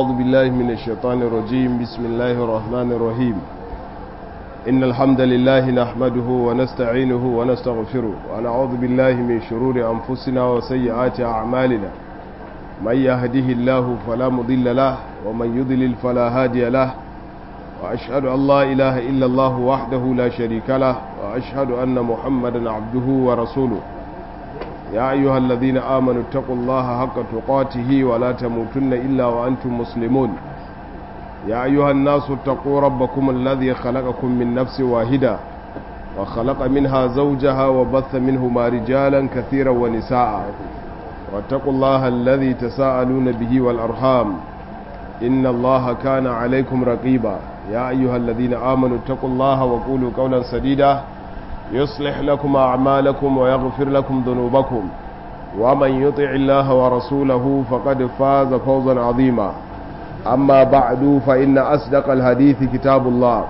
أعوذ بالله من الشيطان الرجيم بسم الله الرحمن الرحيم إن الحمد لله نحمده ونستعينه ونستغفره ونعوذ بالله من شرور أنفسنا وسيئات أعمالنا من يهده الله فلا مضل له ومن يضلل فلا هادي له وأشهد أن لا إله إلا الله وحده لا شريك له وأشهد أن محمدا عبده ورسوله يا أيها الذين آمنوا اتقوا الله حق تقاته ولا تموتن إلا وأنتم مسلمون يا أيها الناس اتقوا ربكم الذي خلقكم من نفس واحدة وخلق منها زوجها وبث منهما رجالا كثيرا ونساء واتقوا الله الذي تساءلون به والأرحام إن الله كان عليكم رقيبا يا أيها الذين آمنوا اتقوا الله وقولوا قولا سديدا يصلح لكم أعمالكم ويغفر لكم ذنوبكم ومن يطع الله ورسوله فقد فاز فوزا عظيما أما بعد فإن أصدق الحديث كتاب الله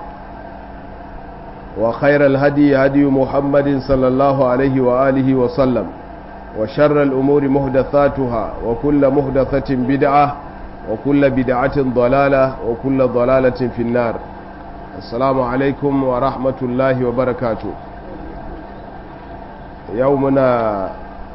وخير الهدي هدي محمد صلى الله عليه وآله وسلم وشر الأمور مهدثاتها وكل مهدثة بدعة وكل بدعة ضلالة وكل ضلالة في النار السلام عليكم ورحمة الله وبركاته يومنا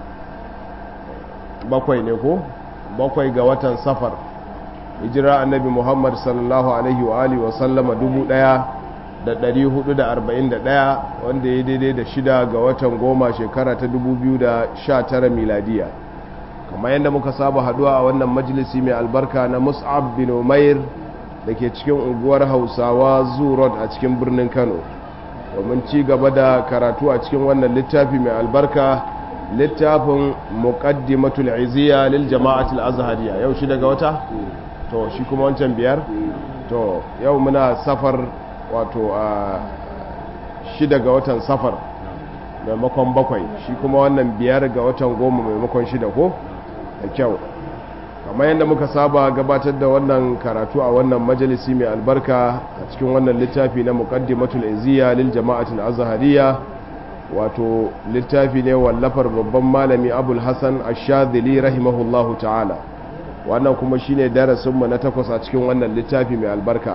bakwai ne ko bakwai ga watan safar hijira annabi muhammad sallallahu alaihi wa alihi wa sallama dubu daya da dari hudu da arba'in da daya wanda ya daidai da shida ga watan goma shekara ta dubu biyu da sha tara miladiya kamar yadda muka saba haduwa a wannan majalisi mai albarka na mus'ab bin umair da ke cikin unguwar hausawa zurot a cikin birnin kano domin ci gaba da karatu a cikin wannan littafi mai albarka littafin muqaddimatul iziya lil jama'atul azhariya yau shi daga wata to shi kuma wancan biyar to yau muna safar wato a shi daga watan safar maimakon bakwai shi kuma wannan biyar ga watan goma maimakon shida ko da kyau kamar yadda muka saba gabatar da wannan karatu a wannan majalisi mai albarka a cikin wannan littafi na muqaddimatul iziya lil jama'atul azhariya wato littafi ne wallafar babban malami abul hassan ashadili rahimahullahu ta'ala wannan kuma shine darasinmu na takwas a cikin wannan littafi mai albarka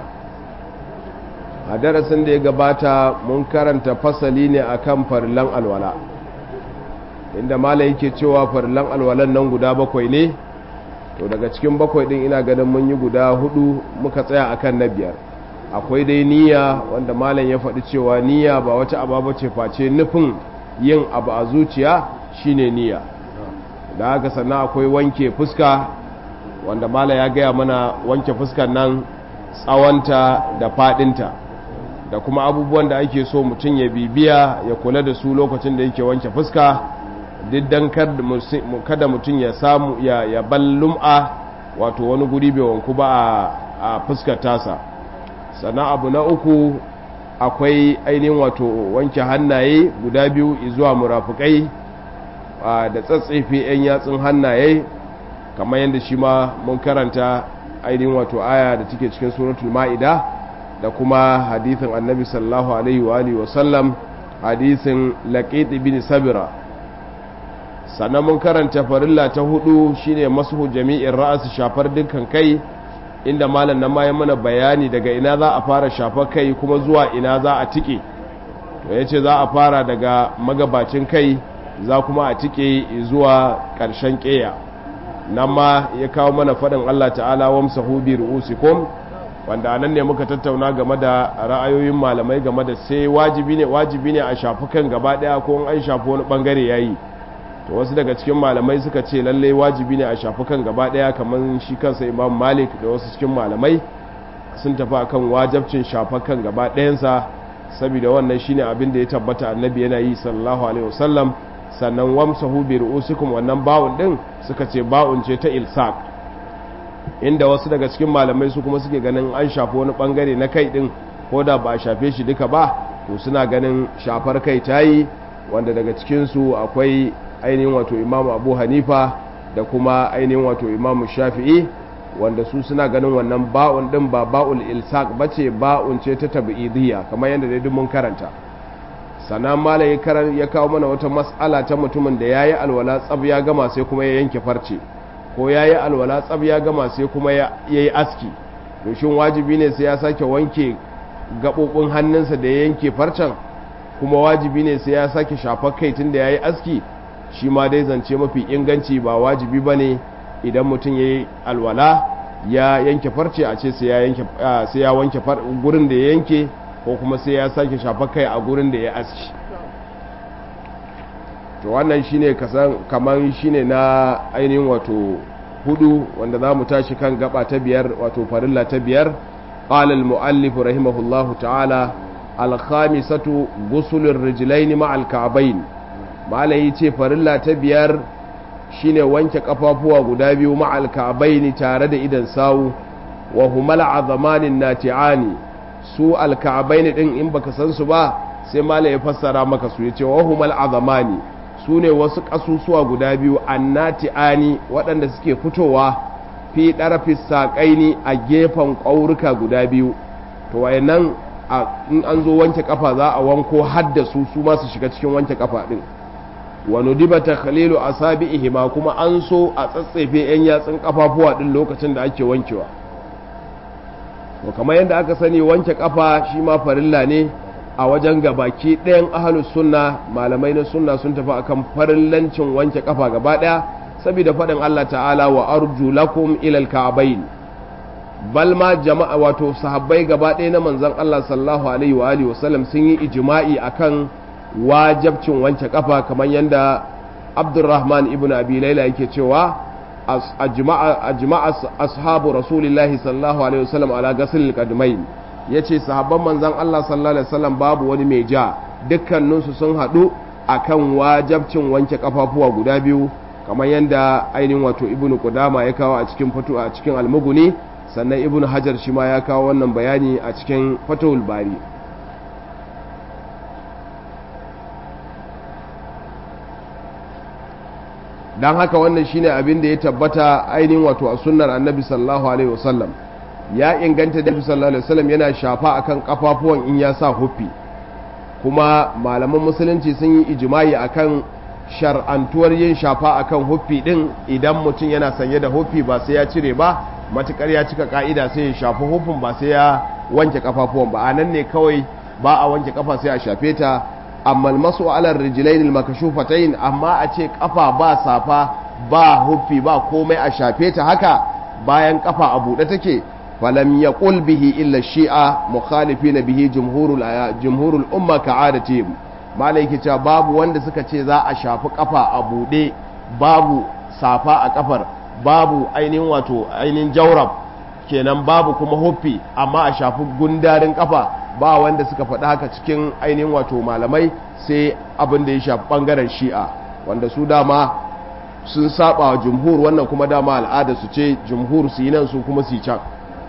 a darasin da ya gabata mun karanta fasali ne akan farilan alwala inda malam yake cewa farilan alwalan nan guda bakwai ne to daga cikin bakwai din ina ganin mun yi guda hudu muka tsaya akan na biyar akwai dai niyya wanda malam ya faɗi cewa niyya ba wata ababa ce face nufin yin abu a zuciya shine niyya da haka sannan akwai wanke fuska wanda malam ya gaya mana wanke fuskan nan tsawonta da faɗinta da kuma abubuwan da ake so mutum ya bibiya ya kula da su lokacin da yake wanke fuska diddan kada mutum ya samu ya ballum'a wato wani guri bai wanku ba a fuskar tasa sannan abu na uku akwai ainihin wato wanke hannaye guda biyu zuwa murafukai da tsatsefe 'yan yatsun hannaye kamar yadda shi ma mun karanta ainihin wato aya da take cikin suratul ma'ida da kuma hadithin annabi sallallahu alaihi wa alihi wasallam hadithin laqit bin sabira sannan mun karanta farilla ta hudu shine mashu jami'in ra'as shafar dukkan kai inda malam nan ma ya mana bayani daga ina za a fara shafa kai kuma zuwa ina za a tike to yace za a fara daga magabacin kai za kuma a tike zuwa ƙarshen ƙeya nan ma ya kawo mana faɗin Allah ta'ala wamsahu bi ru'usikum wanda anan ne muka tattauna game da ra'ayoyin malamai game da sai wajibi ne wajibi ne a shafi kan gaba daya ko an shafi wani bangare yayi to wasu daga cikin malamai suka ce lalle wajibi ne a shafi kan gaba daya kamar shi kansa imam malik da wasu cikin malamai sun tafi akan wajabcin shafa kan gaba ɗayansa saboda wannan shine abin da ya tabbata annabi yana yi sallallahu alaihi wasallam sannan wamsahu bi ru'usikum wannan ba'un din suka ce ba'un ce ta ilsaq inda wasu daga cikin malamai su kuma suke ganin an shafi wani bangare na kai din ko da ba a shafe shi duka ba to suna ganin shafar kai tayi wanda daga cikin su akwai ainihin wato imamu abu hanifa da kuma ainihin wato imamu shafi'i wanda su suna ganin wannan ba'un din ba ba'ul ilsaq bace ba'un ce ta tabi'idiyya kamar yadda dai mun karanta sannan malam ya karan ya kawo mana wata mas'ala ta mutumin da yayi alwala tsab ya gama sai kuma ya yanke farce ko ya yi alwala tsab ya gama sai kuma ya yi aski to shin wajibi ne sai ya sake wanke gaɓoɓin hannunsa da ya yanke farcen kuma wajibi ne sai ya sake shafar kai tun da ya yi aski shi ma dai zance mafi inganci ba wajibi ba ne idan mutum ya yi alwala ya yanke farce a ce sai ya wanke gurin da ya yanke ko kuma sai ya sake shafar kai a gurin da ya aski to wannan shine kasan kamar shine na ainihin wato hudu wanda za mu tashi kan gaba ta biyar wato farilla ta biyar qala al-muallif rahimahullahu ta'ala al-khamisatu ghusl ar-rijlayn ma'a al-ka'bayn malai ce farilla ta biyar shine wanke kafafuwa guda biyu ma'a al-ka'bayn tare da idan sawu wa humal azamanin nati'ani su al-ka'bayn din in baka san su ba sai malai ya fassara maka su yace wa humal azamani su ne wasu ƙasusuwa guda biyu annati'ani waɗanda suke fitowa fi ɗarafis saƙaini a gefen ƙauruka guda biyu to wayannan in an zo wanke ƙafa za a wanko hadda su su masu shiga cikin wanke ƙafa ɗin wani diba ta khalilu a sabi ihima kuma an so a tsatsefe 'yan yatsun ƙafafuwa ɗin lokacin da ake wankewa to kamar yadda aka sani wanke ƙafa shi ma farilla ne a wajen gabaki ɗayan ahalus sunna malamai na sunna sun tafi akan farillancin wanke kafa gaba ɗaya saboda faɗin Allah ta'ala wa arju lakum ilal ka'bayn bal ma jama'a wato sahabbai gaba ɗaya na manzon Allah sallallahu alaihi wa alihi wasallam sun yi ijma'i akan wajabcin wanke kafa kamar yanda Abdurrahman ibn Abi Layla yake cewa ajma'a ajma'a ashabu rasulillahi sallallahu alaihi wasallam ala ghasl al ya ce sahabban manzan Allah sallallahu Alaihi wasallam babu wani mai ja dukkaninsu sun haɗu a kan wajabcin wanke kafafuwa guda biyu kamar yadda ainihin wato ibnu kudama ya kawo a cikin fatu a cikin almuguni sannan ibnu hajar shi ma ya kawo wannan bayani a cikin fatahul bari don haka wannan shine abin da ya tabbata ainihin wato a sunnar annabi sallallahu alaihi wasallam ya inganta da sallallahu alaihi wasallam yana shafa akan kafafuwan in ya sa huffi kuma malaman musulunci sun yi ijimai akan shar'antuwar yin shafa akan huffi din idan mutum yana sanye da huffi ba sai ya cire ba matukar ya cika ka'ida sai ya shafi huffin ba sai ya wanke kafafuwan ba anan ne kawai ba a wanke kafa sai a shafe ta amma almasu ala rijlain almakashufatayn amma a ce kafa ba safa ba huffi ba komai a shafe ta haka bayan kafa a buɗe take فلم يقل به إلا الشيعة مخالفين به جمهور جمهور الأمة كعادتهم ما لك باب wanda suka ce za a shafi kafa a bude babu safa a kafar babu ainihin wato ainihin jaurab kenan babu kuma huffi amma a shafi gundarin kafa ba wanda suka faɗi haka cikin ainihin wato malamai sai abin da ya shafi ɓangaren shi'a wanda su dama sun saba wa jumhur wannan kuma dama al'ada su ce jumhur su yi nan su kuma su yi can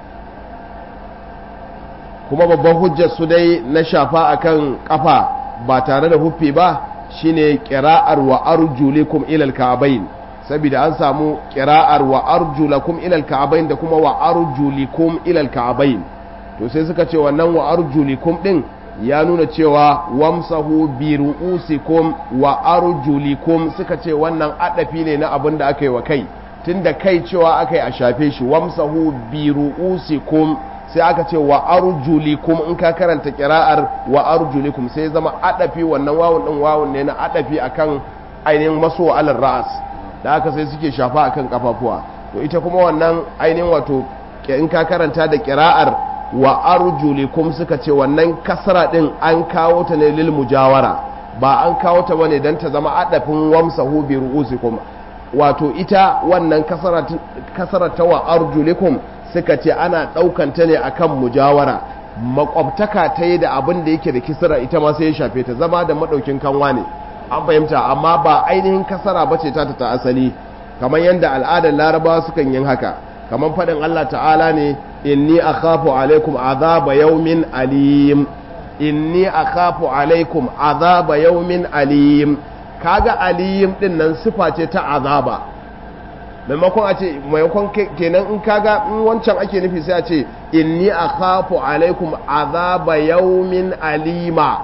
kuma babban hujjar su dai na shafa akan kafa ba tare da huffi ba shine qira'ar wa arjulikum ila al-ka'bayn saboda an samu qira'ar wa arjulakum ila al-ka'bayn da kuma wa arjulikum ila al-ka'bayn to sai suka ce wannan wa arjulikum din ya nuna cewa wamsahu bi ru'usikum wa arjulikum suka ce wannan adafi ne na abin da aka yi wa kai tunda kai cewa aka yi a shafe shi wamsahu bi ru'usikum sai aka ce wa arjulikum in ka karanta kira'ar wa arjulikum sai zama adafi wannan wawun din wawun ne na adafi akan ainihin maso alal ra'as da aka sai suke shafa akan kafafuwa to ita kuma wannan ainihin wato in ka karanta da kira'ar wa arjulikum suka ce wannan kasra din an kawo ta ne lil mujawara ba an kawo ta bane dan ta zama adafin wamsahu bi ru'usikum wato ita wannan kasara ta wa arjulikum suka ce ana ɗaukanta ne akan mujawara makwabtaka ta yi da abin da yake da kisra ita ma sai ya shafe ta zama da maɗaukin kanwa ne an fahimta amma ba ainihin kasara ba ce ta ta asali kamar yadda al'adar larabawa sukan yin haka kamar faɗin allah ta'ala ne inni akhafu alaikum azaba yaumin alim inni akhafu alaikum azaba yaumin alim kaga alim din nan sifa ce ta azaba maimakon a ce maimakon kenan in kaga in wancan ake nufi sai a ce inni akhafu alaikum azaba yaumin alima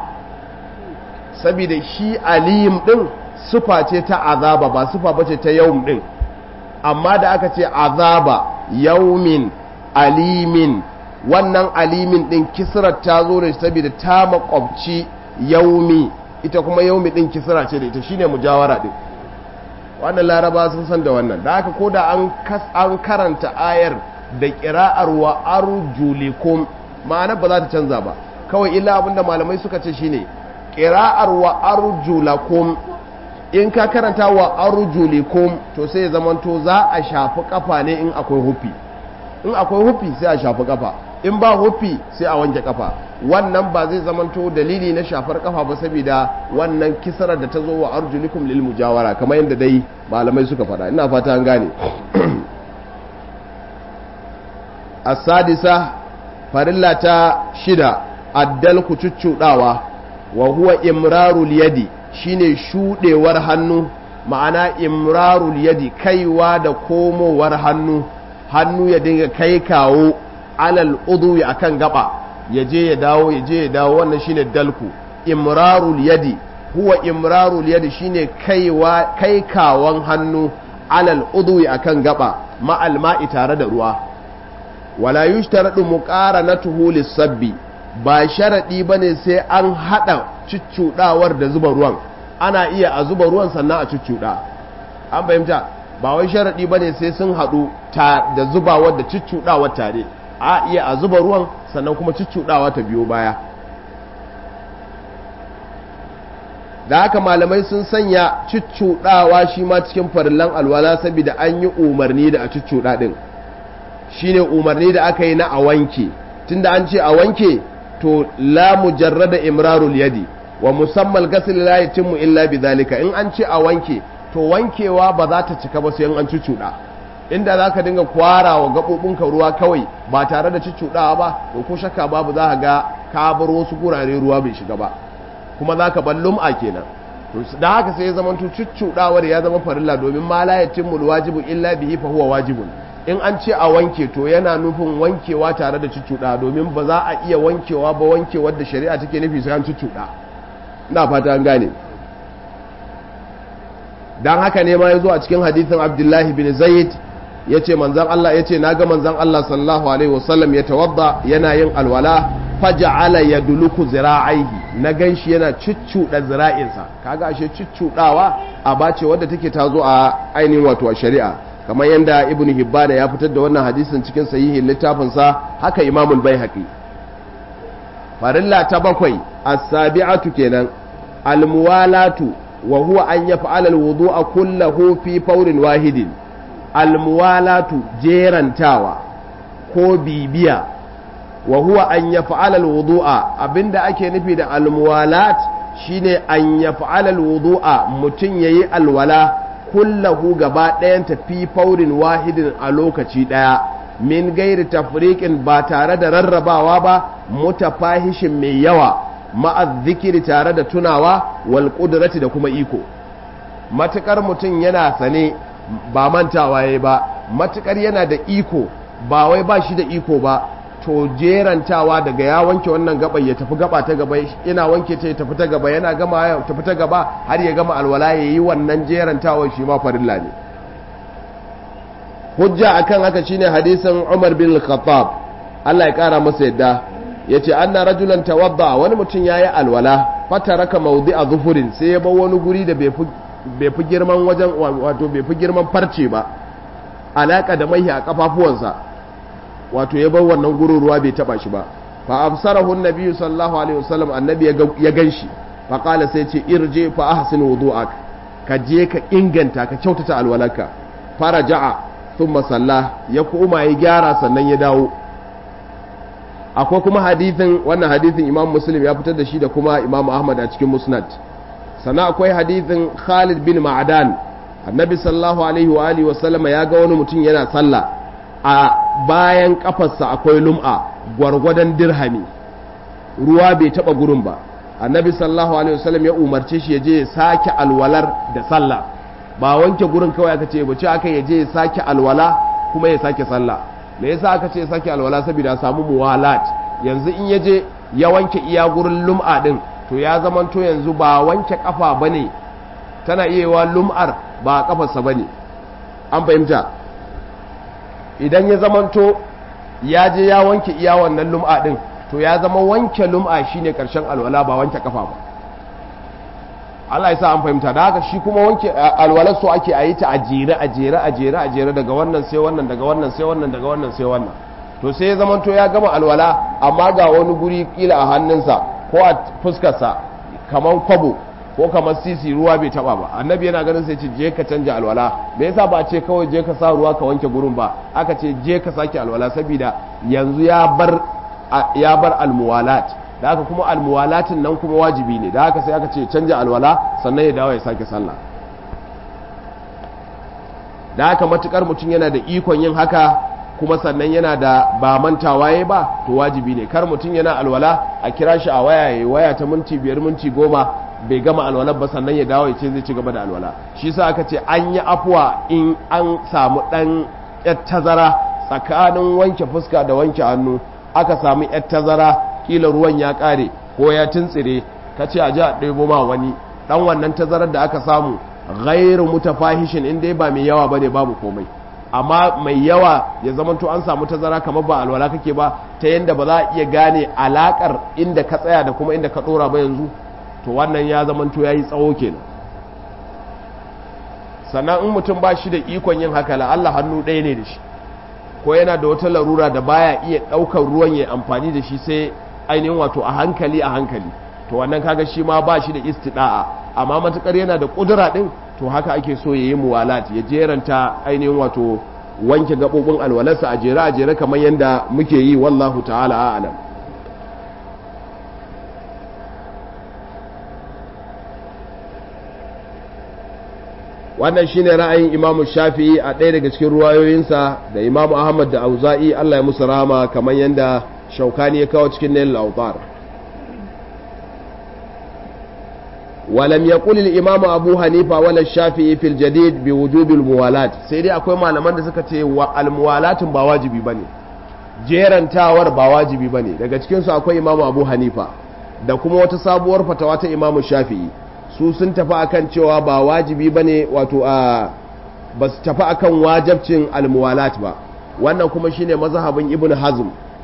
saboda shi alim din sifa ce ta azaba ba sifa bace ta yaum din amma da aka ce azaba yaumin alimin wannan alimin din kisrar ta zo da saboda ta makwabci yaumi ita kuma yaumi din kisra ce da ita shine mujawara din wannan laraba sun san da wannan da haka koda an an karanta ayar da qira'ar wa arjulikum ma'ana ba za ta canza ba kawai illa abinda malamai suka ce shine qira'ar wa arjulakum in ka karanta wa arjulikum to sai ya zamanto za a shafi kafa ne in akwai hufi in akwai hufi sai a shafi kafa in ba hufi sai a wanke kafa wannan ba zai zamanto dalili na shafar kafa ba saboda wannan kisarar da ta zo wa arjulikum lil mujawara kamar yadda dai malamai suka faɗa ina fata an gane as-sadisa farilla ta shida addal ku cuccudawa wa huwa imrarul yadi shine shudewar hannu ma'ana imrarul yadi kaiwa da komowar hannu hannu ya dinga kai kawo alal udwi akan gaba ya je ya dawo ya je ya dawo wannan shine dalku imrarul yadi huwa imrarul yadi shine kaiwa kai kawon hannu alal udwi akan gaba ma'al ma'i tare da ruwa wala yushtaradu muqaranatuhu lis-sabbi ba sharadi bane sai an hada cuccudawar da zuba ruwan ana iya a zuba ruwan sannan a cuccuda an fahimta ba wai sharadi bane sai sun hadu ta da zubawar da cuccudawar tare a iya a zuba ruwan sannan kuma cuccudawa ta biyo baya da haka malamai sun sanya cuccudawa shi ma cikin farillan alwala saboda an yi umarni da a cuccuda din shine umarni da aka yi na a wanke tunda an ce a wanke to la mujarrada imrarul yadi wa musammal ghasl la yatimmu illa bidhalika in an ce a wanke to wankewa ba za ta cika ba sai an cuccuda inda zaka dinga kwara wa gabobinka ruwa kawai ba tare da cuccudawa ba to ko shakka babu za ka ga ka bar wasu gurare ruwa bai shiga ba kuma za ka bar lum'a kenan to da haka sai ya zama to cuccudawar ya zama farilla domin ma la yatimmu wajibu illa bihi fa huwa wajibun in an ce a wanke to yana nufin wankewa tare da cuccuɗa domin ba za a iya wankewa ba wankewar da shari'a take nufi sai an cuccuɗa ina fata an gane dan haka ne ma ya zo a cikin hadithin abdullahi bin zaid ya ce manzan Allah ya ce na ga manzan Allah sallallahu alaihi wasallam ya tawadda yana yin alwala faja'ala ya duluku zira'aihi na gan shi yana cuccuɗa zira'insa kaga ashe cuccuɗawa a bace wadda take ta zo a ainihin wato a shari'a kamar yadda ibn hibbana ya fitar da wannan hadisin cikin sahihin littafinsa haka imamul baihaqi farilla ta bakwai as-sabi'atu kenan al-muwalatu wa huwa an yaf'ala al-wudu'a kullahu fi fawrin wahidin al-muwalatu jerantawa ko bibiya wa huwa an yaf'ala al-wudu'a abinda ake nufi da al-muwalat shine an yaf'ala al-wudu'a mutun yayi alwala kullahu gaba ɗayan tafi faurin wahidin a lokaci ɗaya min gairi tafriqin ba tare da rarrabawa ba mutafahishin mai yawa ma'az zikiri tare da tunawa wal qudrati da kuma iko matukar mutum yana sane ba mantawa yayi ba matukar yana da iko ba wai ba shi da iko ba to jerantawa daga ya wanke wannan gaba ya tafi gaba ta gaba ina wanke ta ya tafi ta gaba yana gama ya tafi ta gaba har ya gama alwala ya yi wannan jerantawa shi ma farilla ne hujja akan haka shine hadisin Umar bin Khattab Allah ya kara masa yadda yace anna rajulan tawadda wani mutum yayi alwala fataraka mawdi'a zufurin sai ya bar wani guri da bai fi girman wajen wato bai fi girman farce ba alaka da mai a kafafuwansa wato ya bar wannan gurin ruwa bai taba shi ba fa absarahu annabi sallallahu alaihi wasallam annabi ya ganshi fa qala sai ce irje fa ahsin wudu'ak ka je ka inganta ka kyautata alwalarka faraja'a thumma salla ya kuma ya gyara sannan ya dawo akwai kuma hadithin wannan hadithin imam muslim ya fitar da shi da kuma imam ahmad a cikin musnad sannan akwai hadithin khalid bin ma'adan annabi sallallahu alaihi wa alihi wasallama ya ga wani mutum yana sallah a bayan kafarsa akwai lum'a gwargwadon dirhami ruwa bai taba gurin ba annabi sallallahu alaihi wasallam ya umarce shi ya je ya sake alwalar da sallah ba wanke gurin kawai aka ce bace aka ya je ya sake alwala kuma ya sake sallah me yasa aka ce ya sake alwala saboda samu muwalat yanzu in ya je ya wanke iya gurin lum'a din to ya zamanto yanzu ba wanke kafa bane tana iya wa lum'ar ba kafarsa bane an fahimta idan ya zamanto ya je ya wanke iya wannan lum'a din to ya zama wanke lum'a shine karshen alwala ba wanke kafa ba Allah ya sa an fahimta da haka shi kuma wanke alwalar so ake a yi ta a jere a jere a jere a jere daga wannan sai wannan daga wannan sai wannan daga wannan sai wannan to sai ya zamanto ya gama alwala amma ga wani guri kila a hannunsa ko a fuskarsa kamar kwabo ko kamar sisi ruwa bai taba ba annabi yana ganin sai ce je ka canja alwala me yasa ba ce kawai je ka sa ruwa ka wanke gurin ba aka ce je ka sake alwala saboda yanzu ya bar ya bar almuwalat da haka kuma almuwalatin nan kuma wajibi ne da haka sai aka ce canja alwala sannan ya dawo ya sake sallah da haka matukar mutum yana da ikon yin haka kuma sannan yana da ba mantawa ya ba to wajibi ne kar mutum yana alwala a kira shi a waya ya waya ta minti biyar minti goma bai gama alwalar ba sannan ya dawo ya ce zai ci gaba da alwala shi sa aka ce an yi afuwa in an samu dan yar tazara tsakanin wanke fuska da wanke hannu aka samu yar tazara kila ruwan ya kare ko ya tuntsire ka ce a ji a ɗebo ma wani dan wannan tazarar da aka samu ghairu mutafahishin in dai ba mai yawa bane babu komai amma mai yawa ya zamanto an samu tazara kamar ba alwala kake ba ta yanda ba za a iya gane alakar inda ka tsaya da kuma inda ka dora ba yanzu to wannan ya zamanto yayi tsawo kenan sannan in mutum ba shi da ikon yin haka la Allah hannu ɗaya ne da shi ko yana da wata larura da baya iya ɗaukar ruwan ya amfani da shi sai ainihin wato a hankali a hankali to wannan kaga shi ma ba shi da istida'a amma matukar yana da kudura din to haka ake so ya yi muwalat ya jeranta ainihin wato wanke gaɓoɓin alwalarsa a jere a jere kamar yadda muke yi wallahu ta'ala a'lam wannan shine ra'ayin imamu shafi'i a ɗaya daga cikin ruwayoyinsa da imamu ahmad da auza'i allah ya musu rahama kamar yadda shaukani ya kawo cikin nail autar ولم يقل الإمام أبو حنيفة ولا الشافعي في الجديد بوجوب الموالاة سيدي أكوي ما لمن da suka ce wa almuwalat ba wajibi bane jerantawar ba wajibi bane daga cikin su akwai Imam Abu Hanifa da kuma wata sabuwar fatawa ta Imam Shafi'i su sun tafi akan cewa ba wajibi bane wato a ba su tafi akan wajibcin almuwalat ba wannan kuma shine mazhabin Ibn Hazm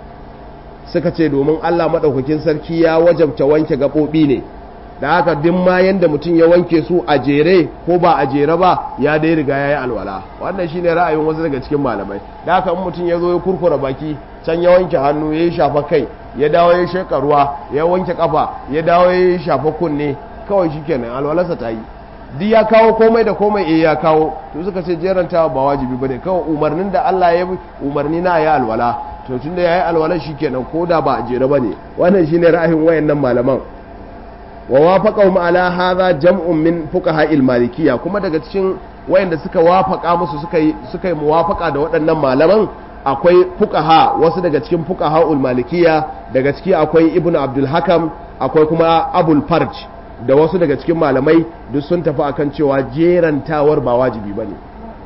suka ce domin Allah madaukakin sarki ya wajabta wanke gabobi ne da haka duk ma yanda mutum ya wanke su a jere ko ba a jere ba ya dai riga ya yi alwala wannan shine ra'ayin wasu daga cikin malamai da haka in mutum ya zo ya kurkura baki can ya wanke hannu ya yi shafa kai ya dawo ya sheka ruwa ya wanke kafa ya dawo ya shafa kunne kawai shikenan alwalarsa ta yi duk ya kawo komai da komai eh ya kawo to suka ce jeranta ba wajibi bane kawai umarnin da Allah ya umarni na ya alwala to tunda yayi alwala shikenan ko da ba a jere bane wannan shine ra'ayin wayannan malaman wa wafaqahum ala hadha jam'un min fuqaha al-malikiyya kuma daga cikin wayanda suka wafaka musu suka yi suka yi muwafaqa da waɗannan malaman akwai fuqaha wasu daga cikin fuqaha al-malikiyya daga ciki akwai ibnu abdul hakam akwai kuma abul farj da wasu daga cikin malamai duk sun tafi akan cewa jerantawar ba wajibi bane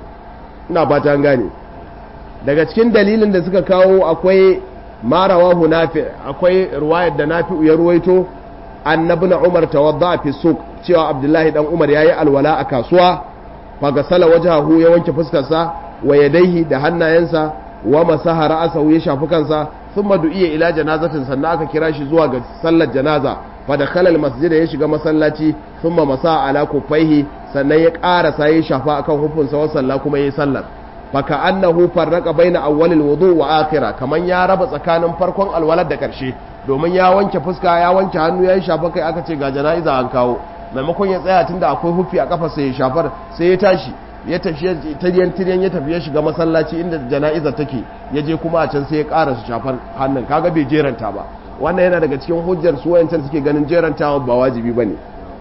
ina fata an gane daga cikin dalilin da suka kawo akwai marawahu nafi akwai ruwayar da nafi ya ruwaito annabna umar tawadda fi suq cewa abdullahi dan umar yayi alwala a kasuwa fagasala wajhahu ya wanke fuskarsa wa yadaihi da hannayensa wa masaha ra'sahu ya shafi kansa thumma du'iya ila janazatin sannan aka kira shi zuwa ga sallar janaza fa dakhala almasjid ya shiga masallaci thumma masa ala kuffaihi sannan ya karasa ya shafa akan hufunsa wa salla kuma yayi sallar faka annahu farraqa baina awwalil wudu wa akhirah kaman ya raba tsakanin farkon alwalar da karshe domin ya wanke fuska ya wanke hannu ya yi shafa kai aka ce ga jana'iza an kawo maimakon ya tsaya tunda akwai hufi a kafa sai ya shafar sai ya tashi ya tafi tiryan tiryan ya tafi ya shiga masallaci inda jana'iza take ya je kuma a can sai ya ƙara su shafar hannun kaga bai jeranta ba wannan yana daga cikin hujjar su wayancan suke ganin jerantawa ba wajibi bane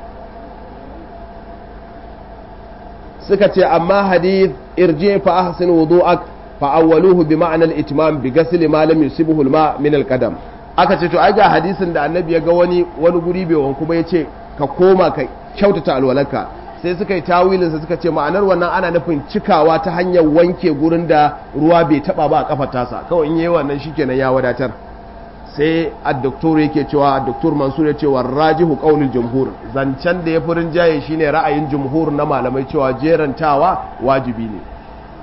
suka ce amma hadith irji fa ahsin wudu'ak fa awwaluhu bi ma'na al-itmam bi ghasl ma lam yusibuhu al-ma min al-qadam aka ce to ai ga hadisin da annabi ya ga wani wani guri bai wanku ba yace ka koma ka kyautata alwalarka sai suka yi tawilin sa suka ce ma'anar wannan ana nufin cikawa ta hanyar wanke gurin da ruwa bai taba ba a kafar tasa kawai in yayi wannan shikenan ya wadatar sai ad-doktor yake cewa ad-doktor Mansur ya ce wa rajihu qaulul jumhur zancen da ya furin jaye shine ra'ayin jumhur na malamai cewa jerantawa wajibi ne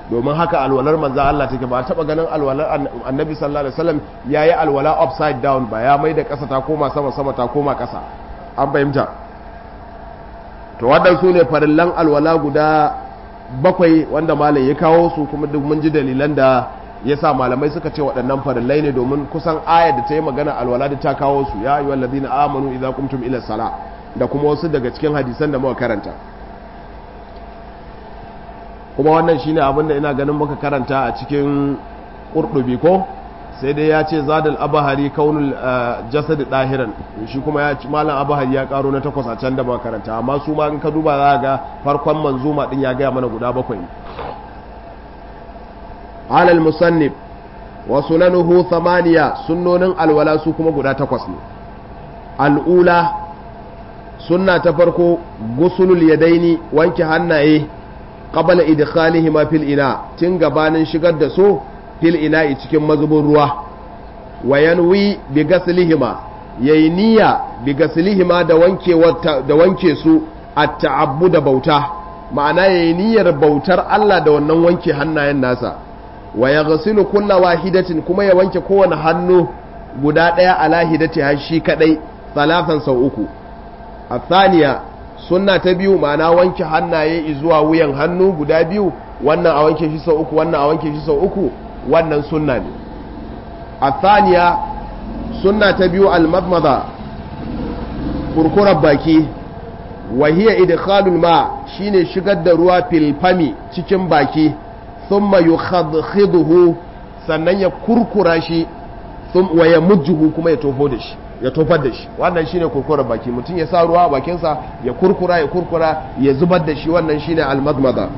domin haka alwalar manzan Allah take ba taba ganin alwalar annabi sallallahu alaihi wasallam yayi alwala upside down ba ya mai da ƙasa ta koma sama sama ta koma ƙasa an fahimta to waɗansu ne farillan alwala guda bakwai wanda malam ya kawo su kuma duk mun ji dalilan da ya sa malamai suka ce waɗannan farillai ne domin kusan ayar da ta yi magana alwala da ta kawo su ya ayyuhal ladina amanu idza qumtum ila sala da kuma wasu daga cikin hadisan da muka karanta kuma wannan shine abin da ina ganin muka karanta a cikin qurdubi ko sai dai ya ce zadal abahari kaunul jasad dahiran shi kuma ya malam abahari ya karo na takwas a can da muka karanta amma su ma in ka duba za ga farkon manzuma din ya gaya mana guda bakwai alal musannif wa sunanuhu thamaniya sunnonin alwala su kuma guda takwas ne al'ula sunna ta farko gusulul yadaini wanke hannaye qabla idkhalihima fil ina tun gabanin shigar da su fil ina'i cikin mazubin ruwa wa yanwi bi gaslihima yayi niyya bi gaslihima da wanke da wanke su at-ta'abbu da bauta ma'ana yayi niyyar bautar Allah da wannan wanke hannayen nasa wa yaghsilu kulla wahidatin kuma ya wanke kowane hannu guda daya ala hidati har shi kadai salafan sau uku athaniya sunna ta biyu ma'ana wanke hannaye zuwa wuyan hannu guda biyu wannan a wanke shi sau uku wannan a wanke shi sau uku wannan sunna ne a thaniya sunna ta biyu almadmada kurkurar baki wahiyar idkhalul ma shine shigar da ruwa filfami cikin baki thumma yukhadhiduhu sannan ya kurkura shi wa ya mujjuhu kuma ya tofo da shi ya tofar da shi wannan shine kurkurar baki mutum ya sa ruwa a bakinsa ya kurkura ya kurkura ya zubar da shi wannan shine almadmada